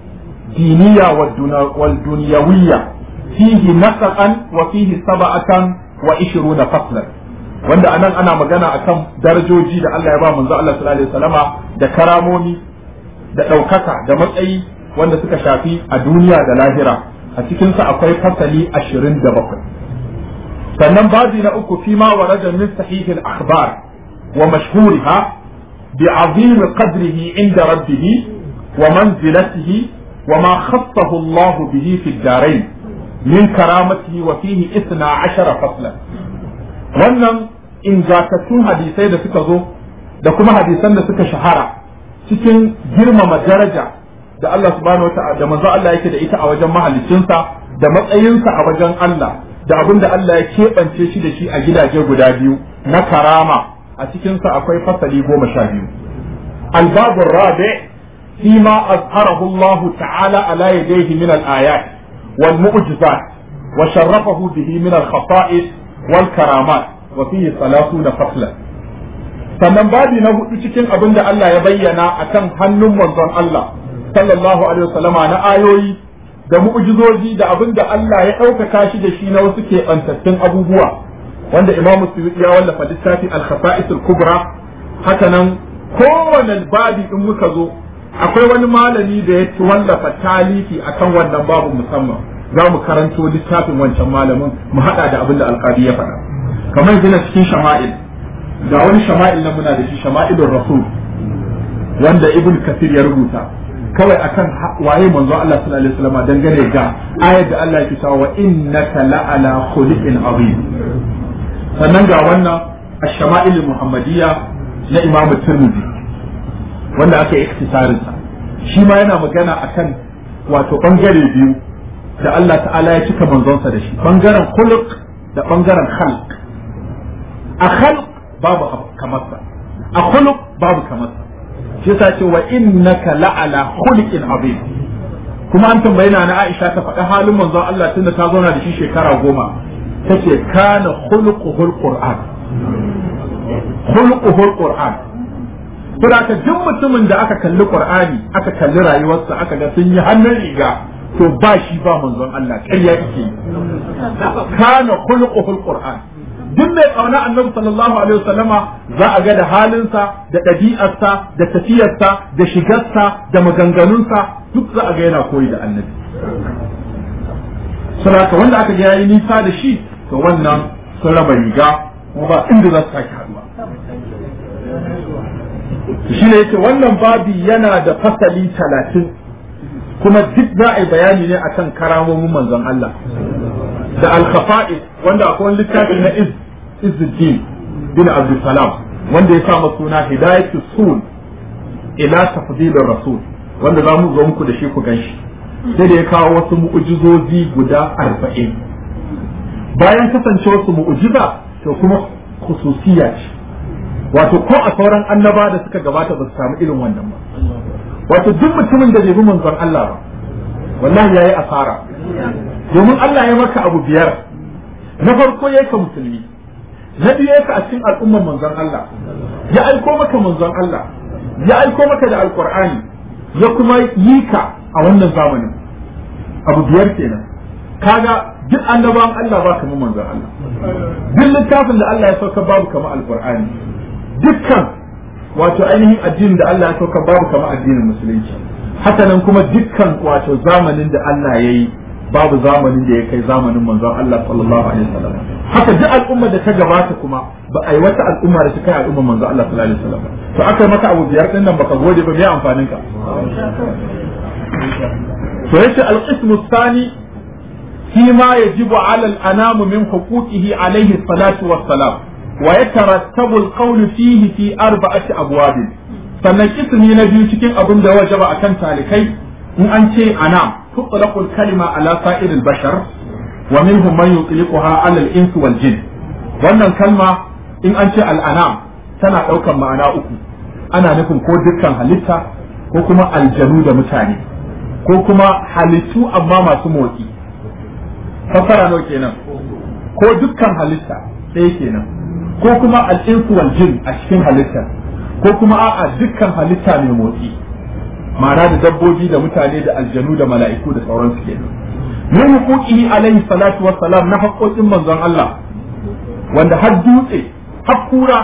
diniya wal dunyawiyya fihi nasaqan wa fihi sab'atan wa 20 faslan wanda anan ana magana akan darajoji da Allah ya ba manzo Allah sallallahu alaihi wasallama da karamomi da ɗaukaka da matsayi wanda suka shafi a duniya da lahira a cikinsa akwai fasali ashirin da bakwai sannan babi na uku fi ma warada min sahihin akhbar wa mashhuriha bi azim qadrihi inda rabbih wa manzilatihi wa ma khassahu Allah bihi fi ad-darain min karamatihi wa fihi 12 faslan wannan ingantattun hadisai da suka zo da kuma hadisan da suka shahara cikin girmama daraja da Allah subhanahu wa ta'ala da manzo Allah yake da ita a wajen mahaliccinsa da matsayinsa a wajen Allah da abin da Allah ya keɓance shi da shi a gidaje guda biyu na karama a cikinsa akwai fasali goma sha biyu albabu rabi fi ma azharahu Allah ta'ala ala yadayhi min al-ayat wal mu'jizat wa sharrafahu bihi min al-khasa'is wal karamat wa fihi salatuna faslan sannan babi na hudu cikin abin da Allah ya bayyana akan hannun manzon Allah sallallahu alaihi wasallama na ayoyi da mu'jizoji da abin da Allah ya ɗaukaka shi da shi na wasu keɓantattun abubuwa wanda imamu suyuti ya wallafa littafi al-khasa'is al-kubra haka nan kowane babi in muka zo akwai wani malami da ya wallafa talifi akan wannan babu musamman za mu karanto littafin wancan malamin mu haɗa da abin da alƙadi ya faɗa kamar yanzu cikin shama'il ga wani shama'il na muna da shi shama'ilur rasul wanda ibn kasir ya rubuta kawai akan waye manzo Allah sallallahu alaihi wasallam dangane ga ayar da Allah yake cewa wa innaka la'ala khuluqin azim sannan ga wannan ash-shama'il muhammadiyya na Imam Tirmidhi wanda aka yi iktisarin sa shi ma yana magana akan wato bangare biyu da Allah ta'ala ya cika manzonsa da shi bangaren khuluq da bangaren khalq a khalq babu kamarsa a khuluq babu kamarsa shi yasa ce wa innaka la'ala khuluqin azim kuma an tambaye na Aisha ta faɗa halin manzon Allah tunda ta zauna da shi shekara goma tace kana khuluquhul qur'an khuluquhul qur'an saboda ka duk mutumin da aka kalli qur'ani aka kalli rayuwarsa aka ga sun yi hannun riga to ba shi ba manzon Allah ƙarya yake kana khuluquhul qur'an duk mai kauna annabi sallallahu alaihi wasallama za a ga da halinsa da ɗabi'arsa da tafiyarsa da shigarsa da maganganunsa duk za a ga yana koyi da annabi saboda wanda aka ga yayi nisa da shi to wannan sun raba riga kuma ba inda za su sake haduwa shi ne yake wannan babi yana da fasali talatin kuma duk za a yi bayani ne akan karamomin manzon Allah da al-khafa'is wanda akwai wani littafi na iz Izzuddin bin Abdul Salam wanda ya sa suna Hidayatu Sul ila tafdilir Rasul wanda za mu zo muku da shi ku ganshi sai da ya kawo wasu mu'ujizozi guda arba'in bayan kasancewar su mu'ujiza to kuma khususiya ce wato ko a sauran annaba da suka gabata ba su samu irin wannan ba wato duk mutumin da bai bi manzon Allah ba wallahi yayi asara domin Allah ya maka abu biyar na farko yayi ka musulmi na biyu yayi ka a cikin al'ummar manzon Allah ya aiko maka manzon Allah ya aiko maka da alqur'ani ya kuma yi ka a wannan zamanin abu biyar kenan kaga duk annabawan Allah ba kamar manzon Allah duk littafin da Allah ya sauka babu kamar alqur'ani dukkan wato ainihin addinin da Allah ya sauka babu kamar addinin musulunci haka nan kuma dukkan wato zamanin da Allah ya yi babu zamanin da ya kai zamanin manzon Allah sallallahu alaihi wasallam haka duk al'umma da ta gabata kuma ba a yi wata al'umma da ta kai al'umma manzon Allah sallallahu alaihi wasallam to aka maka abu biyar din nan baka gode ba me amfanin ka to yace al-qismu thani فيما يجب على الأنام من حقوقه عليه الصلاة والسلام ويترتب القول فيه في أربعة أبواب sannan ismi na biyu cikin abin da wajaba a kan talikai in an ce anam tutlaqul kalima ala sa'iril bashar wa minhum man yutliquha ala al-ins wal jin wannan kalma in an ce al-anam tana daukan ma'ana uku ana nufin ko dukkan halitta ko kuma aljanu da mutane ko kuma halittu amma masu motsi fassara nawa kenan ko dukkan halitta ɗaya kenan ko kuma al-insu wal jin a cikin halittar ko kuma a'a dukkan halitta mai motsi ma'ana da dabbobi da mutane da aljanu da mala'iku da sauransu kenan min huquqihi alaihi salatu wassalam na haƙoƙin manzon Allah wanda har dutse har kura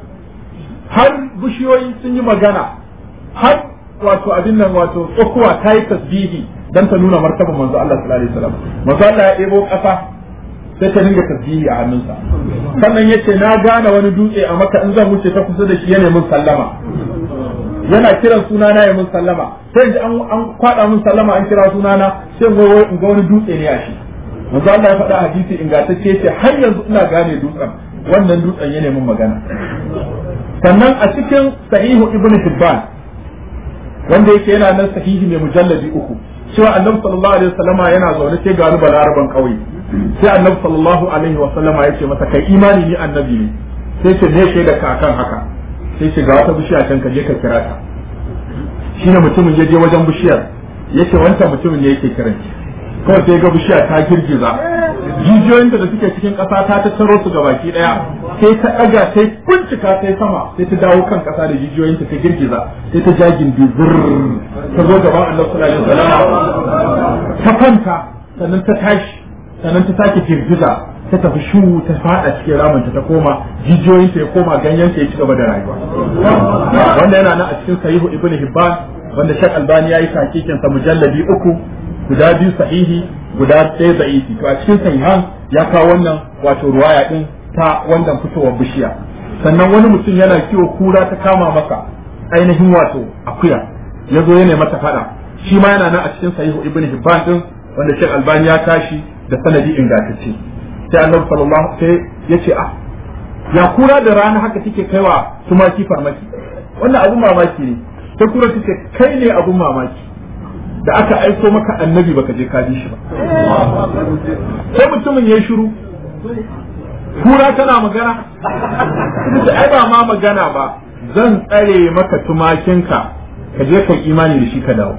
har bishiyoyi sun yi magana har wato abin nan wato tsokuwa ta yi tasbihi dan ta nuna martaban manzo Allah sallallahu alaihi wasallam manzo Allah ya ɗebo ƙasa sai ta dinga tasbihi a hannunsa sannan yace na gane wani dutse a maka in zan wuce ta kusa da shi yana mun sallama yana kiran sunana ya mun sallama sai in an an kwada mun sallama an kira sunana sai in ga in ga wani dutse ne a shi manzo Allah ya faɗa hadisi ingantacce yace har yanzu ina gane dutsen wannan dutsen yana mun magana sannan a cikin sahihu ibnu hibban wanda yake yana nan sahihi mai mujalladi uku cewa annabi sallallahu alaihi wasallama yana zaune sai ga balaraban kauye sai annabi sallallahu alaihi wasallama ya ce masa kai imani ni annabi ne sai ce ne shaida ka akan haka sai ce ga wata bishiya can ka je ka kira ta shine mutumin ya je wajen bishiyar yace wancan mutumin ne yake kiran kawai sai ga bishiya ta girgiza jijiyoyinta da suke cikin ƙasa ta tattaro su gabaki ɗaya sai ta ɗaga sai kuncika sai sama sai ta dawo kan ƙasa da jijiyoyinta ta girgiza sai ta jagin bizir ta zo gaban annabi sallallahu alaihi wasallam ta kwanta sannan ta tashi sannan ta sake girgiza ta tafi shu ta fada cikin ramanta ta koma jijiyoyinta ya koma ganyenta ya ci gaba da rayuwa wanda yana nan a cikin sahihu ibnu hibban wanda shek albani yayi takikin sa mujalladi uku guda biyu sahihi guda ɗaya za'ifi to a cikin sahihan ya kawo wannan wato ruwaya din ta wannan fitowar bishiya sannan wani mutum yana kiwo kura ta kama masa ainihin wato akuya ya zo yana mata fada shi ma yana nan a cikin sahihu ibn hibban din wanda shek albani ya tashi da sanadi ingantacce sai annabi sallallahu sai ya ce ah ya kura da rana haka take kaiwa tumaki farmaki wannan abun mamaki ne sai kura take kai ne abun mamaki da aka aiko maka annabi baka je ka ji shi ba sai mutumin ya shiru kura tana magana ita ai ba ma magana ba zan tsare maka tumakinka ka je ka imani da shi ka dawo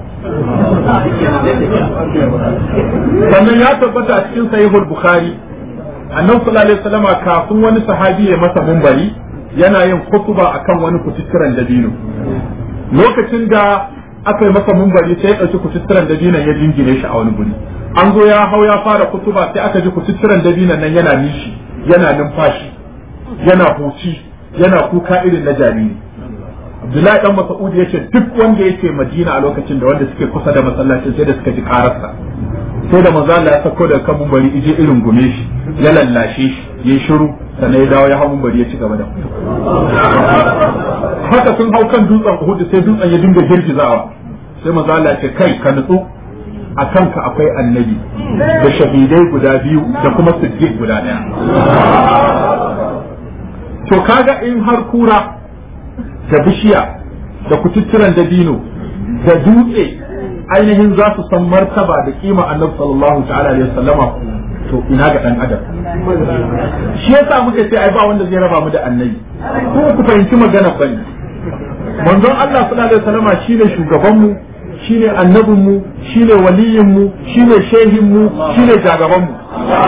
sannan ya tabbata a cikin sahihul bukhari annabi sallallahu alaihi wasallam kafin wani sahabi ya masa mumbari yana yin kutuba akan wani kututturan dabino lokacin da aka yi masa mumbari sai ya ɗauki kututturan dabinan ya jingine shi a wani guri an zo ya hau ya fara kutuba sai aka ji kututturan dabinan nan yana nishi yana numfashi yana huci yana kuka irin na jariri Abdullahi dan Mas'ud yace duk wanda yake Madina a lokacin da wanda suke kusa da masallacin sai da suka ji kararsa sai da manzo Allah ya sako da kan mumbari ije irin gume shi ya lallashe shi yayi shiru sannan ya dawo ya hau mumbari ya ci gaba da haka sun hau kan dutsen Uhud sai dutsen ya dinga girgizawa sai manzo Allah ya ce kai ka nutsu a kanka akwai annabi da shahidai guda biyu da kuma siddiq guda daya to kaga in har kura da bishiya da kututturan dabino da dutse ainihin za su san martaba da kima annabi sallallahu ta'ala alaihi wasallama to ina ga dan adam shi yasa muka ce ai ba wanda zai raba mu da annabi ko ku fahimci magana bane manzon Allah sallallahu alaihi wasallama shine shugaban mu shine annabin mu shine waliyin mu shine shehin mu shine jagaban mu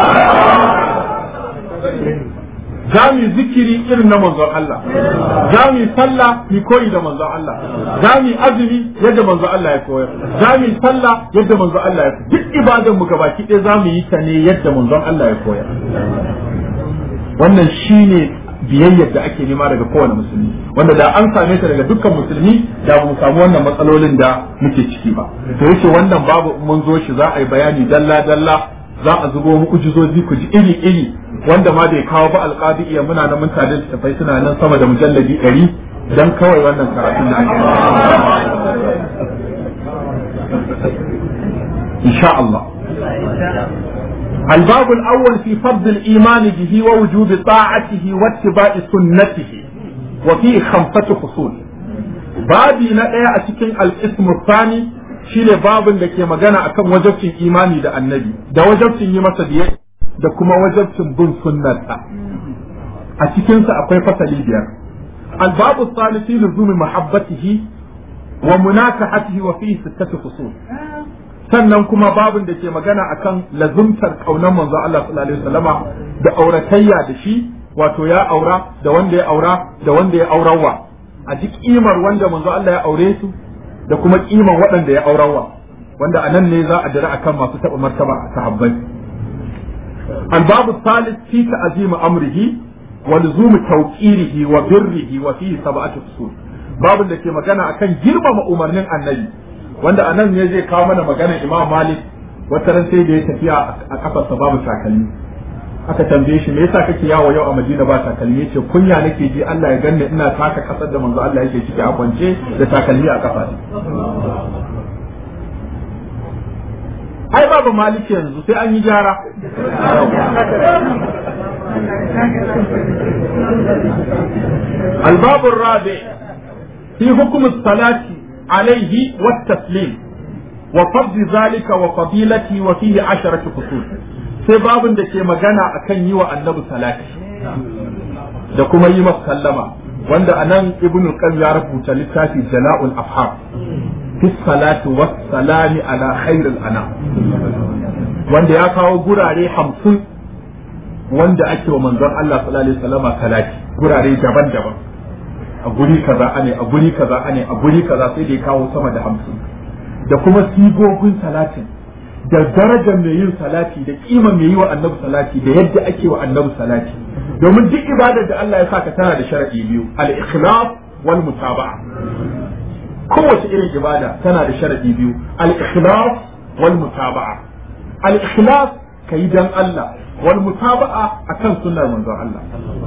za mu zikiri irin na manzon Allah za mu sallah mu koyi da manzon Allah za mu azumi yadda manzon Allah ya koyar za mu sallah yadda manzon Allah ya koyar duk ibadan mu gabaki ɗaya za mu yi ta ne yadda manzon Allah ya koyar wannan shine biyayyar da ake nema daga kowane musulmi wanda da an same ta daga dukkan musulmi da ba mu samu wannan matsalolin da muke ciki ba to yace wannan babu mun zo shi za a yi bayani dalla dalla za a zubo muku jizozi ku ji iri iri wanda ma bai kawo ba alqadi iya muna nan mun tare da tafai suna nan sama da mujalladi 100 dan kawai wannan karatun da ake insha Allah الباب الأول في فضل الإيمان به ووجوب طاعته واتباع سنته وفيه خمسة فصول babi na ɗaya a cikin al'ismu sani shine babin da ke magana akan wajabcin imani da annabi da wajabcin yi masa biye da kuma wajabcin bin sunnarsa a cikinsa akwai fasali biyar albabu salisi luzumi mahabbatihi wa munakahatihi wa fihi sittatu fusul sannan kuma babin da ke magana akan lazumtar kaunar manzo Allah sallallahu alaihi wasallama da auratayya da shi wato ya aura da wanda ya aura da wanda ya aurawa a ji kimar wanda manzo Allah ya aure su da kuma kimar waɗanda ya aurawa wanda a nan ne za a dira akan masu taɓa martaba a sahabbai albabu salis fi ta'zim amrihi wa luzum tawqirihi wa birrihi wa fihi sab'atu usul babin da ke magana akan girmama umarnin annabi wanda a nan ne zai kawo mana maganar imam malik wata ran sai da ya tafiya a kafarsa babu takalmi aka tambaye shi me yasa kake yawo yau a Madina ba takalmi yace kunya nake ji Allah ya ganni ina taka kasar da manzo Allah yake ciki a kwance da takalmi a kafa ai babu maliki yanzu sai an yi gyara الباب الرابع في حكم الصلاة عليه والتسليم وفضل ذلك وفضيلته وفيه عشرة فصول sai babin da ke magana akan yi wa annabi salati da kuma yi masa sallama wanda anan ibnu qayyim ya rubuta littafi jala'ul afham fi salati was salami ala khairil anam wanda ya kawo gurare hamsin wanda ake wa manzon Allah sallallahu alaihi wasallama salati gurare daban-daban a guri kaza ane a guri kaza ane a guri kaza sai da ya kawo sama da hamsin da kuma sigogin salatin da darajar mai yin salati da kima mai yi wa annabi salati da yadda ake wa annabi salati domin duk ibadar da Allah ya saka tana da sharadi biyu al-ikhlas wal mutaba'a kowace irin ibada tana da sharadi biyu al-ikhlas wal mutaba'a al-ikhlas kai dan Allah wal mutaba'a akan sunnar manzon Allah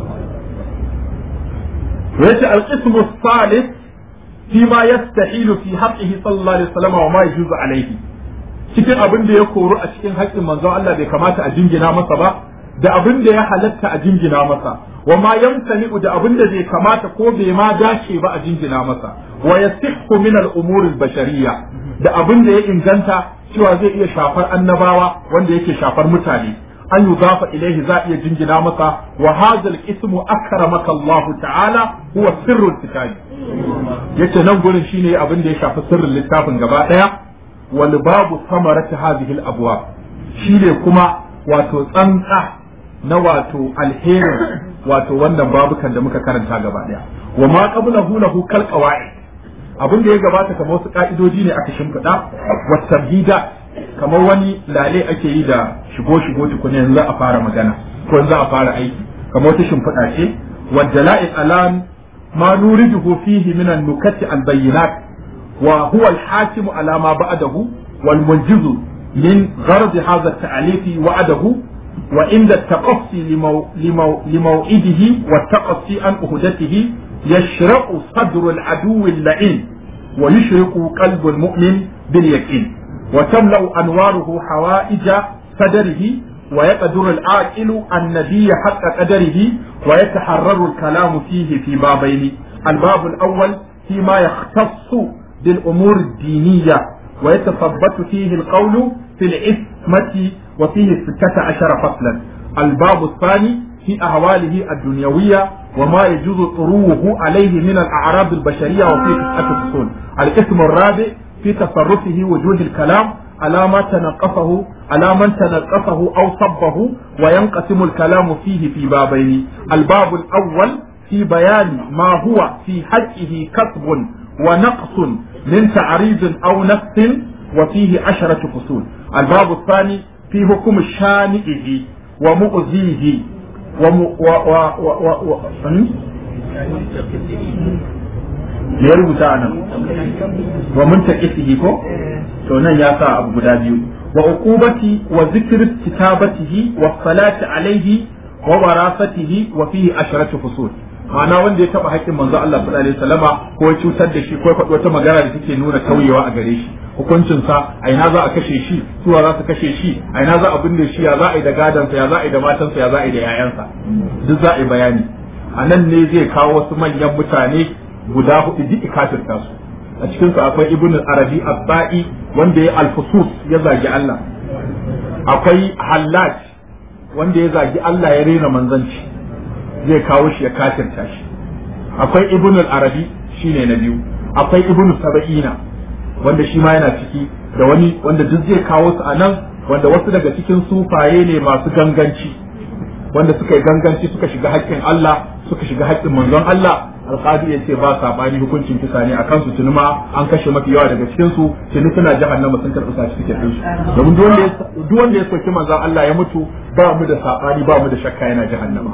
yace al-qismu as-salis فيما يستحيل في حقه صلى الله عليه وسلم وما يجوز عليه cikin abin da ya koru a cikin haƙƙin manzon Allah bai kamata a jingina masa ba da abin da ya halatta a jingina masa wa ma yamtani'u da abin da bai kamata ko bai ma dace ba a jingina masa wa yasihhu min al-umur al-bashariyya da abin da ya inganta cewa zai iya shafar annabawa wanda yake shafar mutane an yudafa ilaihi za iya jingina masa wa hadha al-ismu akramaka Allah ta'ala huwa sirrul kitabi yace nan gurin shine abin da ya shafi sirrin littafin gaba daya wal babu samarati hadhihi al abwab shine kuma wato tsantsa na wato alherin wato wannan babukan da muka karanta gaba daya wa ma qablahu lahu kal qawaid abin da ya gabata kamar wasu ka'idoji ne aka shimfiɗa wa tabhida kamar wani lale ake yi da shigo shigo tukuna yanzu a fara magana ko yanzu a fara aiki kamar wata shimfiɗa ce wa dala'i alam ما نورده فيه من النكت البينات وهو الحاكم على ما بعده والمنجز من غرض هذا التعليف وعده وعند التقصي لمو لمو لموعده والتقصي عن أهدته يشرق صدر العدو اللعين ويشرق قلب المؤمن باليقين وتملأ أنواره حوائج صدره ويقدر العاقل النبي حق قدره ويتحرر الكلام فيه في بابين الباب الأول فيما يختص بالأمور الدينية ويتثبت فيه القول في العصمة وفيه ستة عشر فصلا الباب الثاني في أهواله الدنيوية وما يجوز طروه عليه من الأعراض البشرية وفيه تسعة فصول الاسم الرابع في تصرفه وجوه الكلام على ما تنقصه على من تنقصه أو صبه وينقسم الكلام فيه في بابين الباب الأول في بيان ما هو في حقه كسب ونقص من تعريض أو نفس وفيه عشرة فصول الباب الثاني في حكم شانئه ومؤذيه وم و و و و و me ya rubuta a nan wa mun taƙisihi ko to nan ya sa abu guda biyu wa uqubati wa zikr kitabatihi wa salati alaihi wa warasatihi wa fihi asharatu fusul ma'ana wanda ya taba haƙƙin manzo Allah sallallahu alaihi wasallama ko ya cutar da shi ko ya faɗi wata magana da take nuna tauyewa a gare shi hukuncin sa a ina za a kashe shi suwa za su kashe shi a ina za a binne shi ya za a yi da gadansa ya za a yi da matansa ya za a yi da 'ya'yansa duk za a yi bayani a nan ne zai kawo wasu manyan mutane guda hudu duk ikafirta su a cikin su akwai ibn arabi abba'i wanda ya alfusus ya zagi Allah akwai hallaj wanda ya zagi Allah ya rena manzanci zai kawo shi ya kafirta shi akwai ibn arabi shine na biyu akwai ibn saba'ina wanda shi ma yana ciki da wani wanda duk zai kawo su a nan wanda wasu daga cikin sufaye ne masu ganganci wanda suka yi ganganci suka shiga haƙƙin Allah suka shiga haƙƙin manzon Allah alƙadi ya ce ba saɓani hukuncin kisa ne a kansu tuni ma an kashe mafi yawa daga cikin su tuni suna jahannama sun karɓi certificate ɗin su domin duk wanda ya soki manzon Allah ya mutu ba mu da saɓani ba mu da shakka yana jahannama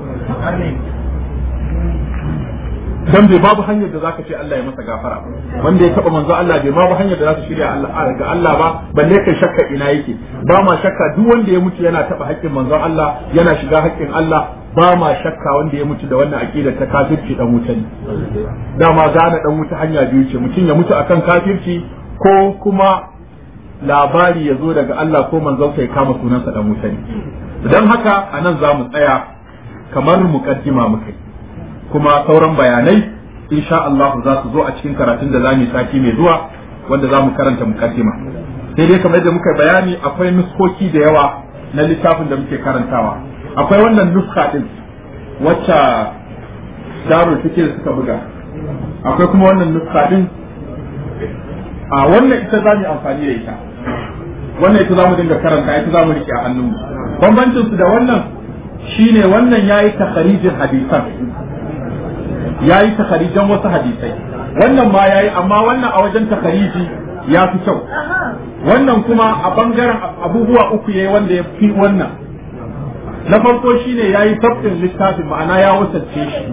dan bai babu hanyar da zaka ce Allah ya masa gafara wanda ya taba manzo Allah bai babu hanyar da zaka shirya Allah ga Allah ba balle kai shakka ina yake ba ma shakka duk wanda ya mutu yana taba haƙƙin manzon Allah yana shiga haƙƙin Allah ba ma shakka wanda ya mutu da wannan aqida ta kafirci dan wuta ne dama gane dan wuta hanya biyu ce mutum ya mutu akan kafirci ko kuma labari ya zo daga Allah ko manzon ya kama sunansa dan wuta ne dan haka anan za mu tsaya kamar muqaddima muka yi kuma sauran bayanai insha Allah za su zo a cikin karatun da zamu sati mai zuwa wanda zamu karanta mukaddima sai dai kamar yadda muka bayani akwai nuskoki da yawa na littafin da muke karantawa akwai wannan nuska din wacce darul fikir suka buga akwai kuma wannan nuska din a wannan ita za mu amfani da ita wannan ita za mu dinga karanta ita za mu rike a hannunmu bambancin su da wannan shine wannan yayi takharijin hadisan ya yi takarijan wasu hadisai wannan ma ya yi amma wannan a wajen takariji ya fi kyau wannan kuma a bangaren abubuwa uku ya yi wanda ya fi wannan na farko shine ya yi sabtin littafin ma'ana ya wasance shi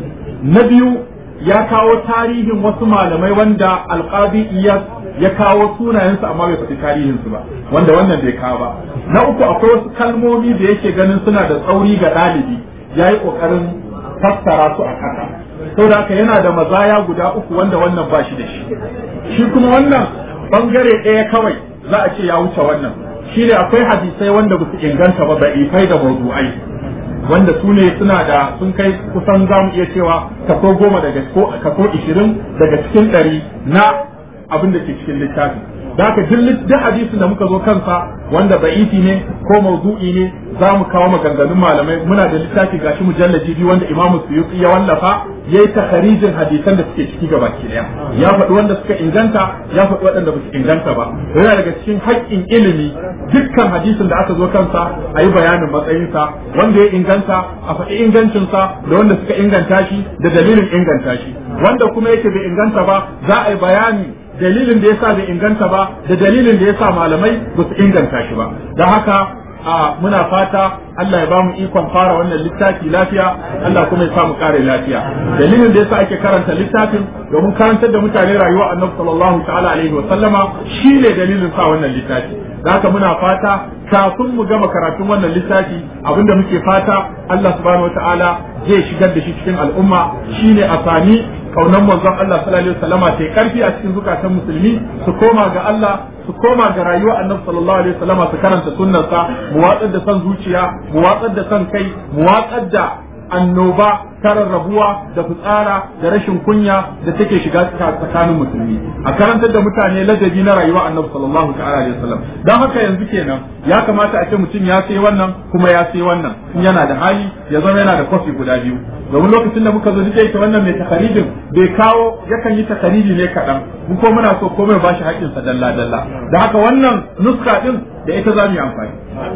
na biyu ya kawo tarihin wasu malamai wanda alƙadi iyas ya kawo sunayensu amma bai faɗi tarihinsu ba wanda wannan bai kawo ba na uku akwai wasu kalmomi da yake ganin suna da tsauri ga ɗalibi ya yi ƙoƙarin fassara su a ƙasa saboda haka yana da mazaya guda uku wanda wannan ba shi da shi shi kuma wannan bangare ɗaya kawai za a ce ya wuce wannan shi ne akwai hadisai wanda ba su inganta ba ifai da mawdu'ai wanda su ne suna da sun kai kusan za mu iya cewa kaso goma daga kaso ishirin daga cikin ɗari na abin da ke cikin littafi da haka duk hadisin da muka zo kansa wanda ba'ifi ne ko mawdu'i ne za mu kawo maganganun malamai muna da littafi gashi mujallaji biyu wanda imamu suyuti ya wallafa ya yi takharijin hadisan da suke ciki gaba ki daya ya faɗi wanda suka inganta ya faɗi waɗanda ba su inganta ba yana daga cikin haƙƙin ilimi dukkan hadisin da aka zo kansa a yi bayanin matsayinsa wanda ya inganta a faɗi ingancinsa da wanda suka inganta shi da dalilin inganta shi wanda kuma yake bai inganta ba za a yi bayani dalilin da yasa bai inganta ba da dalilin da yasa malamai ba su inganta shi ba don haka a muna fata Allah ya bamu ikon fara wannan littafi lafiya Allah kuma ya sa mu kare lafiya dalilin da yasa ake karanta littafin domin karantar da mutane rayuwa Annabi sallallahu ta'ala alaihi wa sallama shine dalilin sa wannan littafi da haka muna fata kafin mu gama karatun wannan littafi abinda muke fata Allah subhanahu wataala zai shigar da shi cikin al'umma shine a sami kaunan manzon Allah sallallahu alaihi wasallama ta karfi a cikin zukatan musulmi su koma ga Allah su koma ga rayuwar annabi sallallahu alaihi wasallama su karanta sunnarsa mu watsar da son zuciya mu watsar da son kai mu watsar da annoba ta rarrabuwa da fitsara da rashin kunya da take shiga tsakanin musulmi a karantar da mutane ladabi na rayuwa annabi sallallahu ta'ala alaihi wasallam dan haka yanzu kenan ya kamata a ce mutum ya sai wannan kuma ya sai wannan in yana da hali ya zama yana da kofi guda biyu domin lokacin da muka zo duk ita wannan mai takarijin bai kawo yakan yi takariji ne kaɗan mu ko muna so komai ba shi haƙƙinsa dalla dalla da haka wannan nuska din da ita za mu yi amfani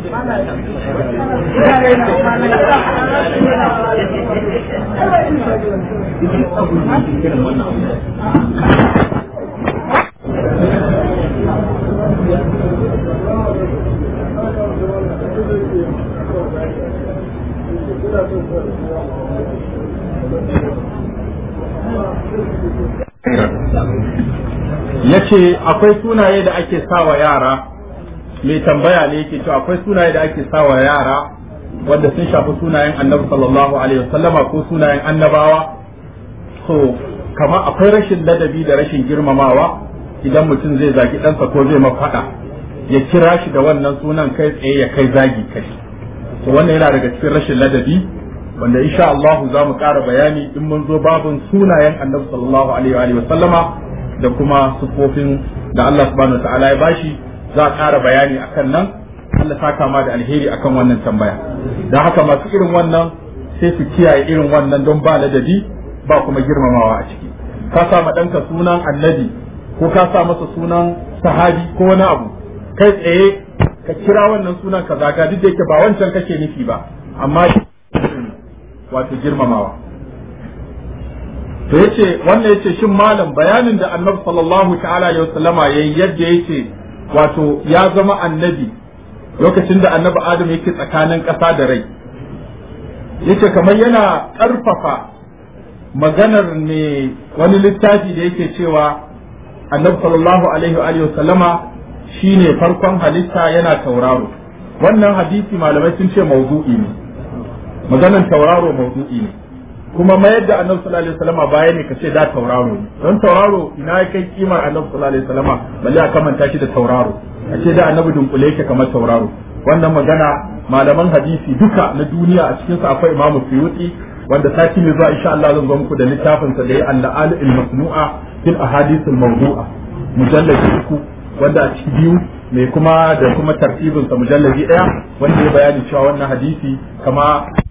ya ce akwai sunaye da ake sawa yara mai tambaya ne yake cewa akwai sunaye da ake sawa yara wanda sun shafi sunayen annabi sallallahu alaihi wasallama ko sunayen annabawa so kama akwai rashin ladabi da rashin girmamawa idan mutum zai zagi ɗansa ko zai mafaɗa ya kira shi da wannan sunan kai tsaye ya kai zagi kai to wannan yana daga cikin rashin ladabi wanda insha Allah za mu ƙara bayani in mun zo babin sunayen annabi sallallahu alaihi wa sallama da kuma sufofin da Allah subhanahu wa ta'ala ya bashi za a ƙara bayani akan nan Allah ta kama da alheri akan wannan tambaya don haka masu irin wannan sai su kiyaye irin wannan don ba ladabi ba kuma girmamawa a ciki ka sa ma ɗanka sunan annabi ko ka sa masa sunan sahabi ko wani abu kai tsaye ka kira wannan sunan ka zaga duk da yake ba wancan kake nufi ba amma wato girmamawa to yace wannan yace shin malam bayanin da annabi sallallahu ta'ala alaihi wasallama yayi yadda yace wato ya zama annabi lokacin da annabi adam yake tsakanin ƙasa da rai yace kamar yana ƙarfafa maganar ne wani littafi da yake cewa annabi sallallahu alaihi wa sallama shine farkon halitta yana tauraro wannan hadisi malamai sun ce mawdu'i ne maganar tauraro mawdu'i ne kuma mayar da annabi sallallahu alaihi wasallama baya ne kace da tauraro ne don tauraro ina kai kimar annabi sallallahu alaihi wasallama balle a kamanta shi da tauraro a ce da annabi dunkule yake kamar tauraro wannan magana malaman hadisi duka na duniya a cikin sa akwai imamu suyuti wanda sati mai zuwa insha Allah zan zo muku da littafin sa da ya al al-masnu'a fil ahadith al-mawdu'a mujalladi uku wanda a cikin biyu mai kuma da kuma tartibin sa mujalladi daya wanda ya bayani cewa wannan hadisi kama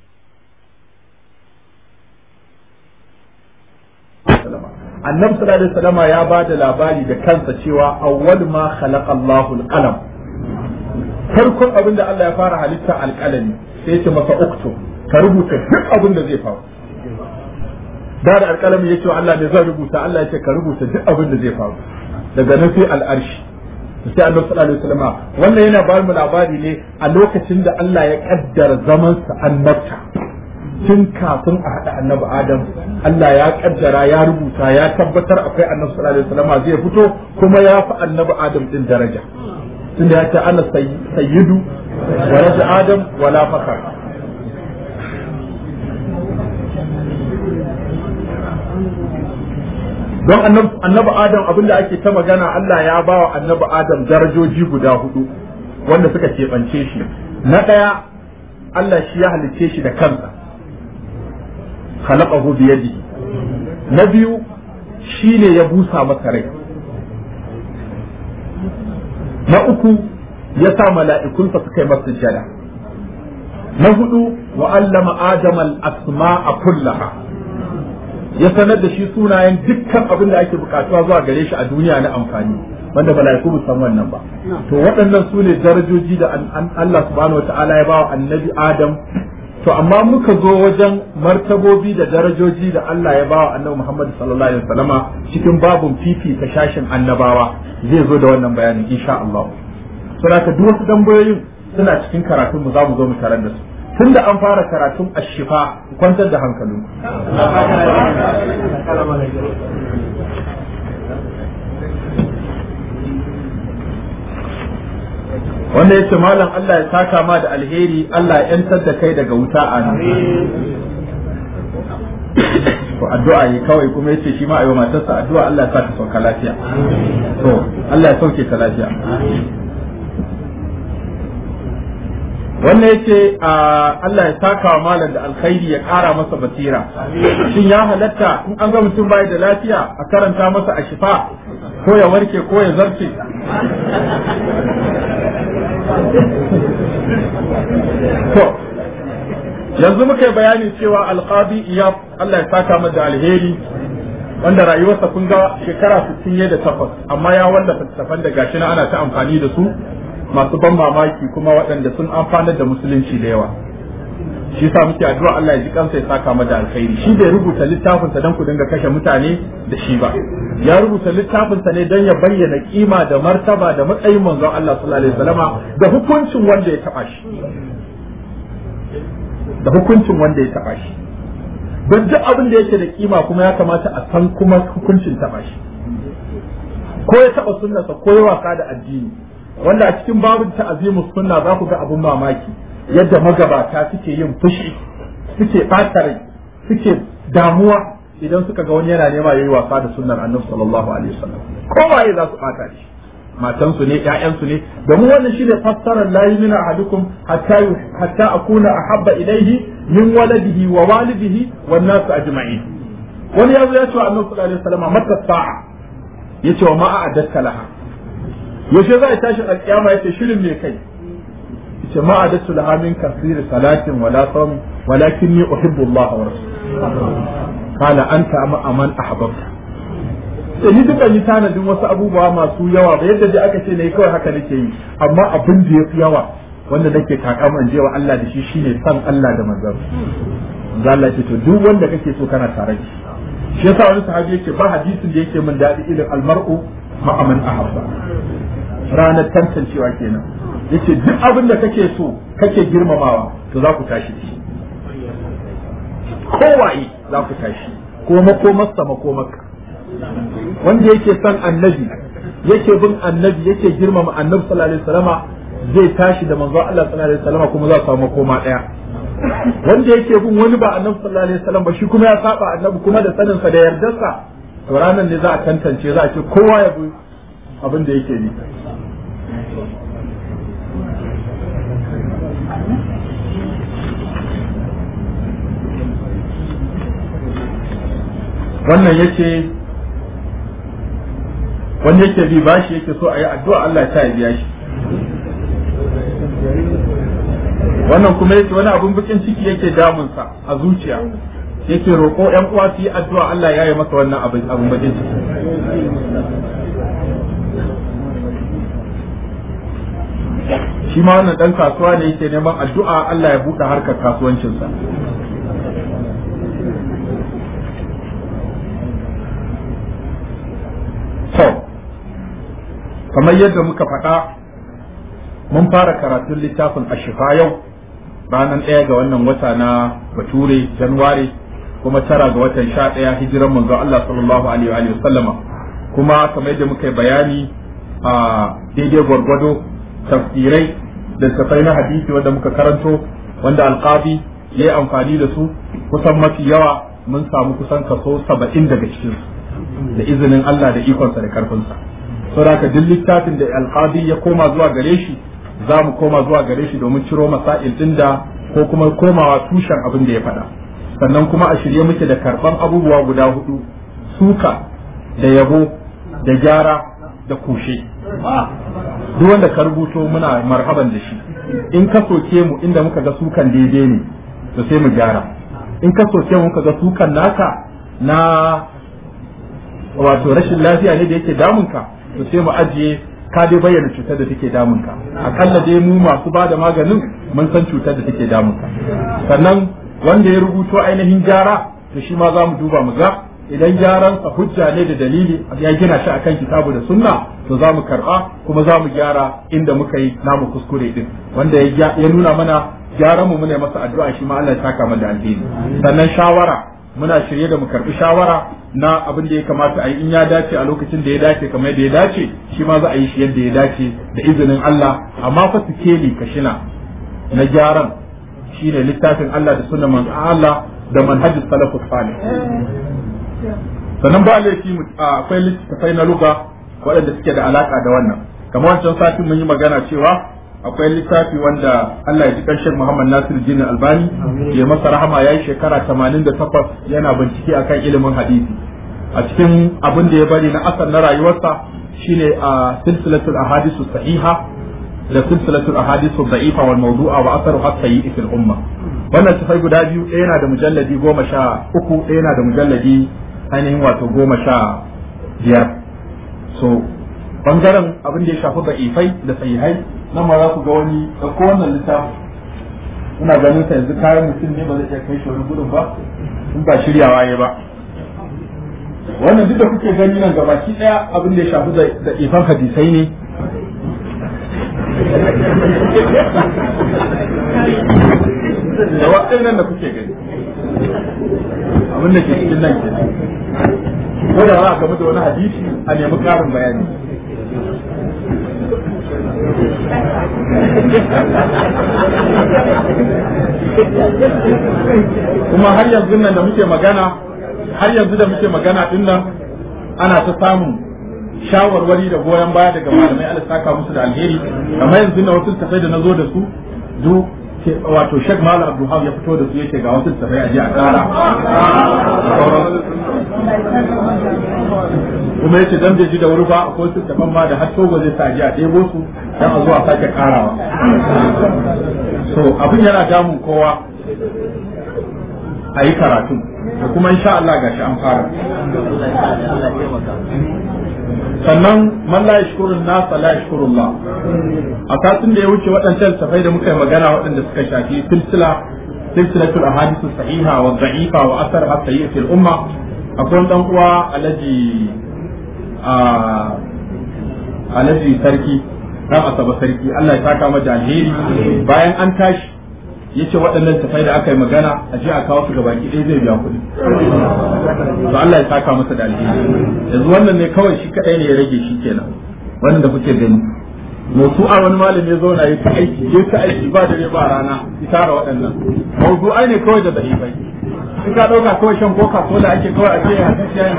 annabi sallallahu alaihi wasallam ya ba da labari da kansa cewa awwal ma khalaqa Allahu al-qalam farkon abin da Allah ya fara halitta alƙalami sai ya ce masa uktu ka rubuta duk abin da zai faru da da alƙalami ya ce Allah ne zan rubuta Allah ya ce ka rubuta duk abin da zai faru daga nan sai al'arshi sai annabi sallallahu alaihi wasallam wannan yana ba mu labari ne a lokacin da Allah ya kaddara zaman sa annabta tun kafin a haɗa annabi Adam Allah ya kaddara ya rubuta ya tabbatar akwai annabi sallallahu alaihi wasallam zai fito kuma ya fi annabi Adam din daraja tunda ya ce ana sayyidu wa raja Adam wala fakar don annabi Adam abinda ake ta magana Allah ya ba wa annabi Adam darajoji guda hudu wanda suka keɓance shi na ɗaya Allah shi ya halicce shi da kansa khalaqahu bi yadihi na biyu shine ya busa masa rai na uku ya sa mala'ikunsa suka yi masa jada na hudu wa allama adama al-asma'a kullaha ya sanar da shi sunayen dukkan abin da ake bukatuwa zuwa gare shi a duniya na amfani wanda mala'iku ba san wannan ba to waɗannan su ne darajoji da Allah subhanahu wata'ala ya ba wa annabi Adam to amma muka zo wajen martabobi da darajoji da Allah ya ba wa annabi Muhammad sallallahu alaihi wasallama cikin babun fifi ta shashin annabawa zai zo da wannan bayanin insha Allah saboda duk wasu tambayoyin suna cikin karatun mu za mu zo mu tarar da su tun da an fara karatun ashifa kwantar da hankalinku wanda yace malam Allah ya saka ma da alheri Allah ya yantar da kai daga wuta a nan to addu'a yi kawai kuma yace shi ma ayo matarsa addu'a Allah ya saka sauka lafiya to Allah ya sauke ta lafiya wannan yace Allah ya saka wa malam da alkhairi ya kara masa basira shin ya halatta in an ga mutum bai da lafiya a karanta masa a shifa ko ya warke ko ya zarce to yanzu muka yi bayani cewa alqadi iya Allah ya saka masa alheri wanda rayuwarsa kun ga shekara 60 da takwas amma ya wallafa littafan da gashi na ana ta amfani da su masu ban mamaki kuma waɗanda sun amfanar da musulunci da yawa shi sa muke addu'a Allah ya ji kansa ya saka mada alkhairi shi bai rubuta littafin sa dan ku dinga kashe mutane da shi ba ya rubuta littafin sa ne dan ya bayyana kima da martaba da matsayin manzon Allah sallallahu alaihi wasallama da hukuncin wanda ya taba shi da hukuncin wanda ya taba shi don duk abin da yake da kima kuma ya kamata a san kuma hukuncin taba shi ko ya taba sunnarsa ko ya wasa da addini wanda a cikin babin ta'azimu sunna za ku ga abun mamaki yadda magabata suke yin fushi suke ɓata rai suke damuwa idan suka ga wani yana nema yayi wasa da sunnar annabi sallallahu alaihi wasallam kowaye za su bata shi matansu ne ƴaƴansu ne domin wannan shi ne fassarar la yumina ahadukum hatta hatta akuna ahabba ilayhi min waladihi wa walidihi wan nas ajma'in wani yazo ya ce wa annabi sallallahu alaihi wasallam mata sa'a yace wa ma a'adatta laha yaushe za a tashi alƙiyama yace shirin me kai yace ma a'adattu laha min kasiri salatin wala sawm walakinni uhibbu Allah wa rasulahu qala anta man ahbabta sai ni duka yi tanadin wasu abubuwa masu yawa ba yadda dai aka ce ne kawai haka nake yi amma abin da yafi yawa wanda nake takaman jewa Allah da shi shine san Allah da manzon manzo Allah ce to duk wanda kake so kana tare da shi shi yasa wani sahabi yake ba hadisin da yake min dadi irin almar'u ma'a man ahabba ranar tantancewa kenan yace duk abin da kake so kake girmamawa to za ku tashi shi kowaye za ku tashi ko makomarsa makomarka wanda yake son annabi yake bin annabi yake girmama annabi sallallahu alaihi wasallama zai tashi da manzo Allah sallallahu alaihi wasallama kuma za su samu koma daya wanda yake bin wani ba annabi sallallahu alaihi wasallam ba shi kuma ya saba annabi kuma da sanin sa da yardarsa to ranar ne za a tantance za a ce kowa ya bi abin da yake ni wannan yake wanda yake bi bashi yake so a yi addu'a Allah ya ta biya shi wannan kuma yake wani abun bikin ciki yake damunsa a zuciya yake roƙo ƴan uwa su yi addu'a Allah ya yi masa wannan abin abun bikin ciki shi ma wannan dan kasuwa ne yake neman addu'a Allah ya buɗe harkar kasuwancinsa to kamar yadda muka faɗa mun fara karatun littafin ashifa yau ranar ɗaya ga wannan wata na bature januwari kuma tara ga watan sha ɗaya hijiran manzo Allah sallallahu alaihi wa sallama kuma kamar yadda muka yi bayani a daidai gwargwado tafsirai da tafai na hadisi wanda muka karanto wanda alqabi ya yi amfani da su kusan mafi yawa mun samu kusan kaso saba'in daga cikinsu da izinin Allah da ikonsa da karfinsa saboda duk littafin da alqadi ya koma zuwa gare shi za mu koma zuwa gare shi domin ciro masail din da ko kuma komawa tushen abin da ya faɗa sannan kuma a shirye muke da karɓan abubuwa guda hudu suka da yabo da gyara da kushe duk wanda ka rubuto muna marhaban da shi in ka soke mu inda muka ga sukan daidai ne to sai mu gyara in ka soke mu muka ga sukan naka na wato rashin lafiya ne da yake damunka to sai mu ajiye ka dai bayyana cutar da take damunka akalla dai mu masu ba da maganin mun san cutar da take damunka sannan wanda ya rubuto ainihin gyara to shi ma za mu duba mu ga idan gyaransa hujja ne da dalili ya gina shi akan kitabu da sunna to za mu karba kuma za mu gyara inda muka yi namu kuskure din wanda ya nuna mana gyaran mu muna masa addu'a shi ma Allah ya saka mana da alheri sannan shawara muna shirye da mu karbi shawara na abin da ya kamata a yi in ya dace a lokacin da ya dace kamar yadda ya dace shi ma za a yi shi yadda ya dace da izinin Allah amma fa sikeli kashina na gyaran shine littafin Allah da sunnan manzo Allah da manhajus salafus salih sannan ba laifi akwai littattafai na luga waɗanda suke da alaka da wannan kamar wancan satin mun yi magana cewa akwai littafi wanda Allah ya ji ƙarshen Muhammad Nasir Jini Albani ya masa rahama ya yi shekara 88 yana bincike akan ilimin hadisi a cikin abin da ya bari na asal na rayuwarsa shine a silsilatul ahadisu sahiha da silsilatul ahadisu da'ifa wal mawdu'a wa asaru hatta yi fil umma wannan tafai guda biyu ɗaya yana da mujalladi goma sha uku ɗaya yana da mujalladi ainihin wato goma sha biyar so bangaren abin da ya shafi da'ifai da sahihai nan ma za ku ga wani ɗauko wannan littafi muna ganin sa yanzu kayan mutum ne ba zai iya kai shi wani gudun ba in ba shiryawa ya ba wannan duk da kuke gani nan gabaki ɗaya abin da ya shafi da ifan hadisai ne da waɗannan da kuke gani abin da ke cikin nan ke ko da za a gamu da wani hadisi a nemi ƙarin bayani kuma har yanzu nan da muke magana har yanzu da muke magana din nan ana ta samun shawarwari da goyon baya daga malamai Allah saka musu da alheri kamar yanzu na wasu tafai da nazo da su duk wato Sheikh Malam Abdulhab ya fito da su yace ga wasu tafai a ji a kara kuma yace dan bai ji da wuri ba ko su tafan ma da har togo zai sa ji a ɗebo su dan a zuwa sake karawa so abin yana damun kowa a yi karatu da kuma insha Allah gashi an fara sannan man la yashkurun nas la yashkurullah a satin da ya wuce waɗancan safai da muka yi magana waɗanda suka shafi silsila silsilatul ahadith sahiha wa dha'ifa wa asar as-sayyi fil umma akwai dan uwa alaji a alaji sarki dan asaba sarki Allah ya saka mata alheri bayan an tashi yace waɗannan tafai da aka yi magana a je a kawo su gabaki ɗaya zai biya kuɗi to Allah ya saka masa da alheri yanzu wannan ne kawai shi kadai ne ya rage shi kenan wannan da kuke gani a wani malami ya zauna ya ta aiki ya ta aiki ba dare ba rana ya tara waɗannan mawdu'ai ne kawai da da'ifai in ka ɗauka kawai shan coca cola ake kawai a ce hadisi ya yi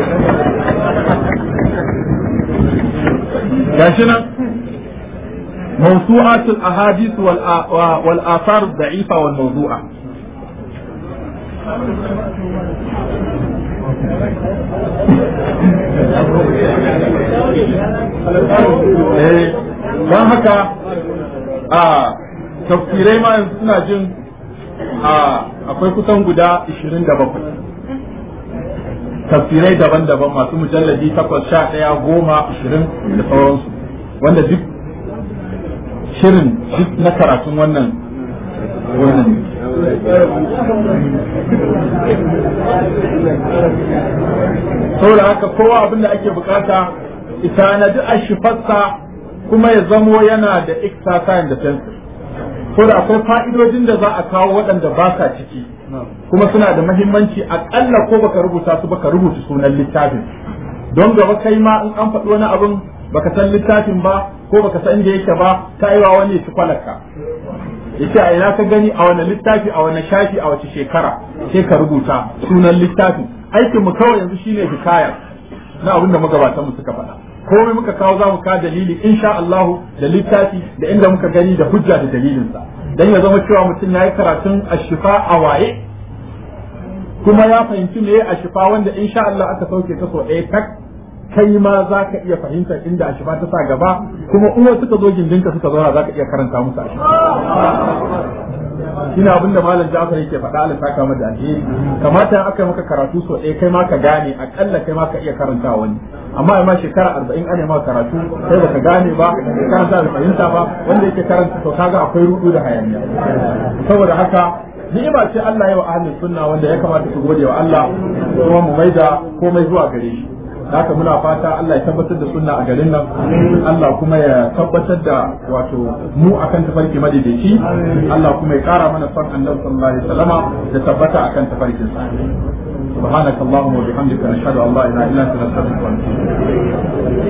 gashi nan موسوعات الأحاديث والآثار الضعيفة والموضوعة don haka a tafsirai ma yanzu suna jin akwai kusan guda 27 tafsirai daban-daban masu mujalladi 8 11 goma 20 da sauransu wanda duk shirin duk na karatun wannan wannan saboda haka kowa abin da ake bukata ita na duk a shifarsa kuma ya zamo yana da exercise da pencil saboda akwai fa'idojin da za a kawo waɗanda ba sa ciki kuma suna da mahimmanci aƙalla ko baka rubuta su baka rubuta sunan littafin don gaba kai ma in an faɗi wani abin baka san littafin ba ko baka san inda yake ba ta yi wa wani ya ci kwalaka yace a ina ka gani a wani littafi a wani shafi a wace shekara sai ka rubuta sunan littafin aikin mu kawai yanzu shine hikaya na abin da magabatan mu suka faɗa komai muka kawo za mu ka dalili insha Allah da littafi da inda muka gani da hujja da dalilinsa dan ya zama cewa mutum yayi karatun ashifa a waye kuma ya fahimci me ashifa wanda insha Allah aka sauke ta so ɗaya tak kai ma za ka iya fahimtar inda ashifa ta sa gaba kuma uwa suka zo gindinka suka zauna za ka iya karanta musu ashifa shine abin da malam Ja'far yake faɗa Allah saka mata alheri kamata in aka maka karatu so ɗaya kai ma ka gane akalla kai ma ka iya karanta wani amma ai ma shekara arba'in ana ma karatu kai baka gane ba karanta da fahimta ba wanda yake karanta to kaga akwai rudu da hayaniya saboda haka ni'ima ce Allah ya wa ahlus sunna wanda ya kamata su gode wa Allah kuma mu maida komai zuwa gare shi haka muna fata Allah ya tabbatar da sunna a garin nan Allah kuma ya tabbatar da wato mu akan tafarki madaidaici Allah kuma ya kara mana son annabi sallallahu alaihi wasallama da tabbata akan tafarkin sa سبحانك اللهم وبحمدك نشهد ان لا اله الا انت نستغفرك ونتوب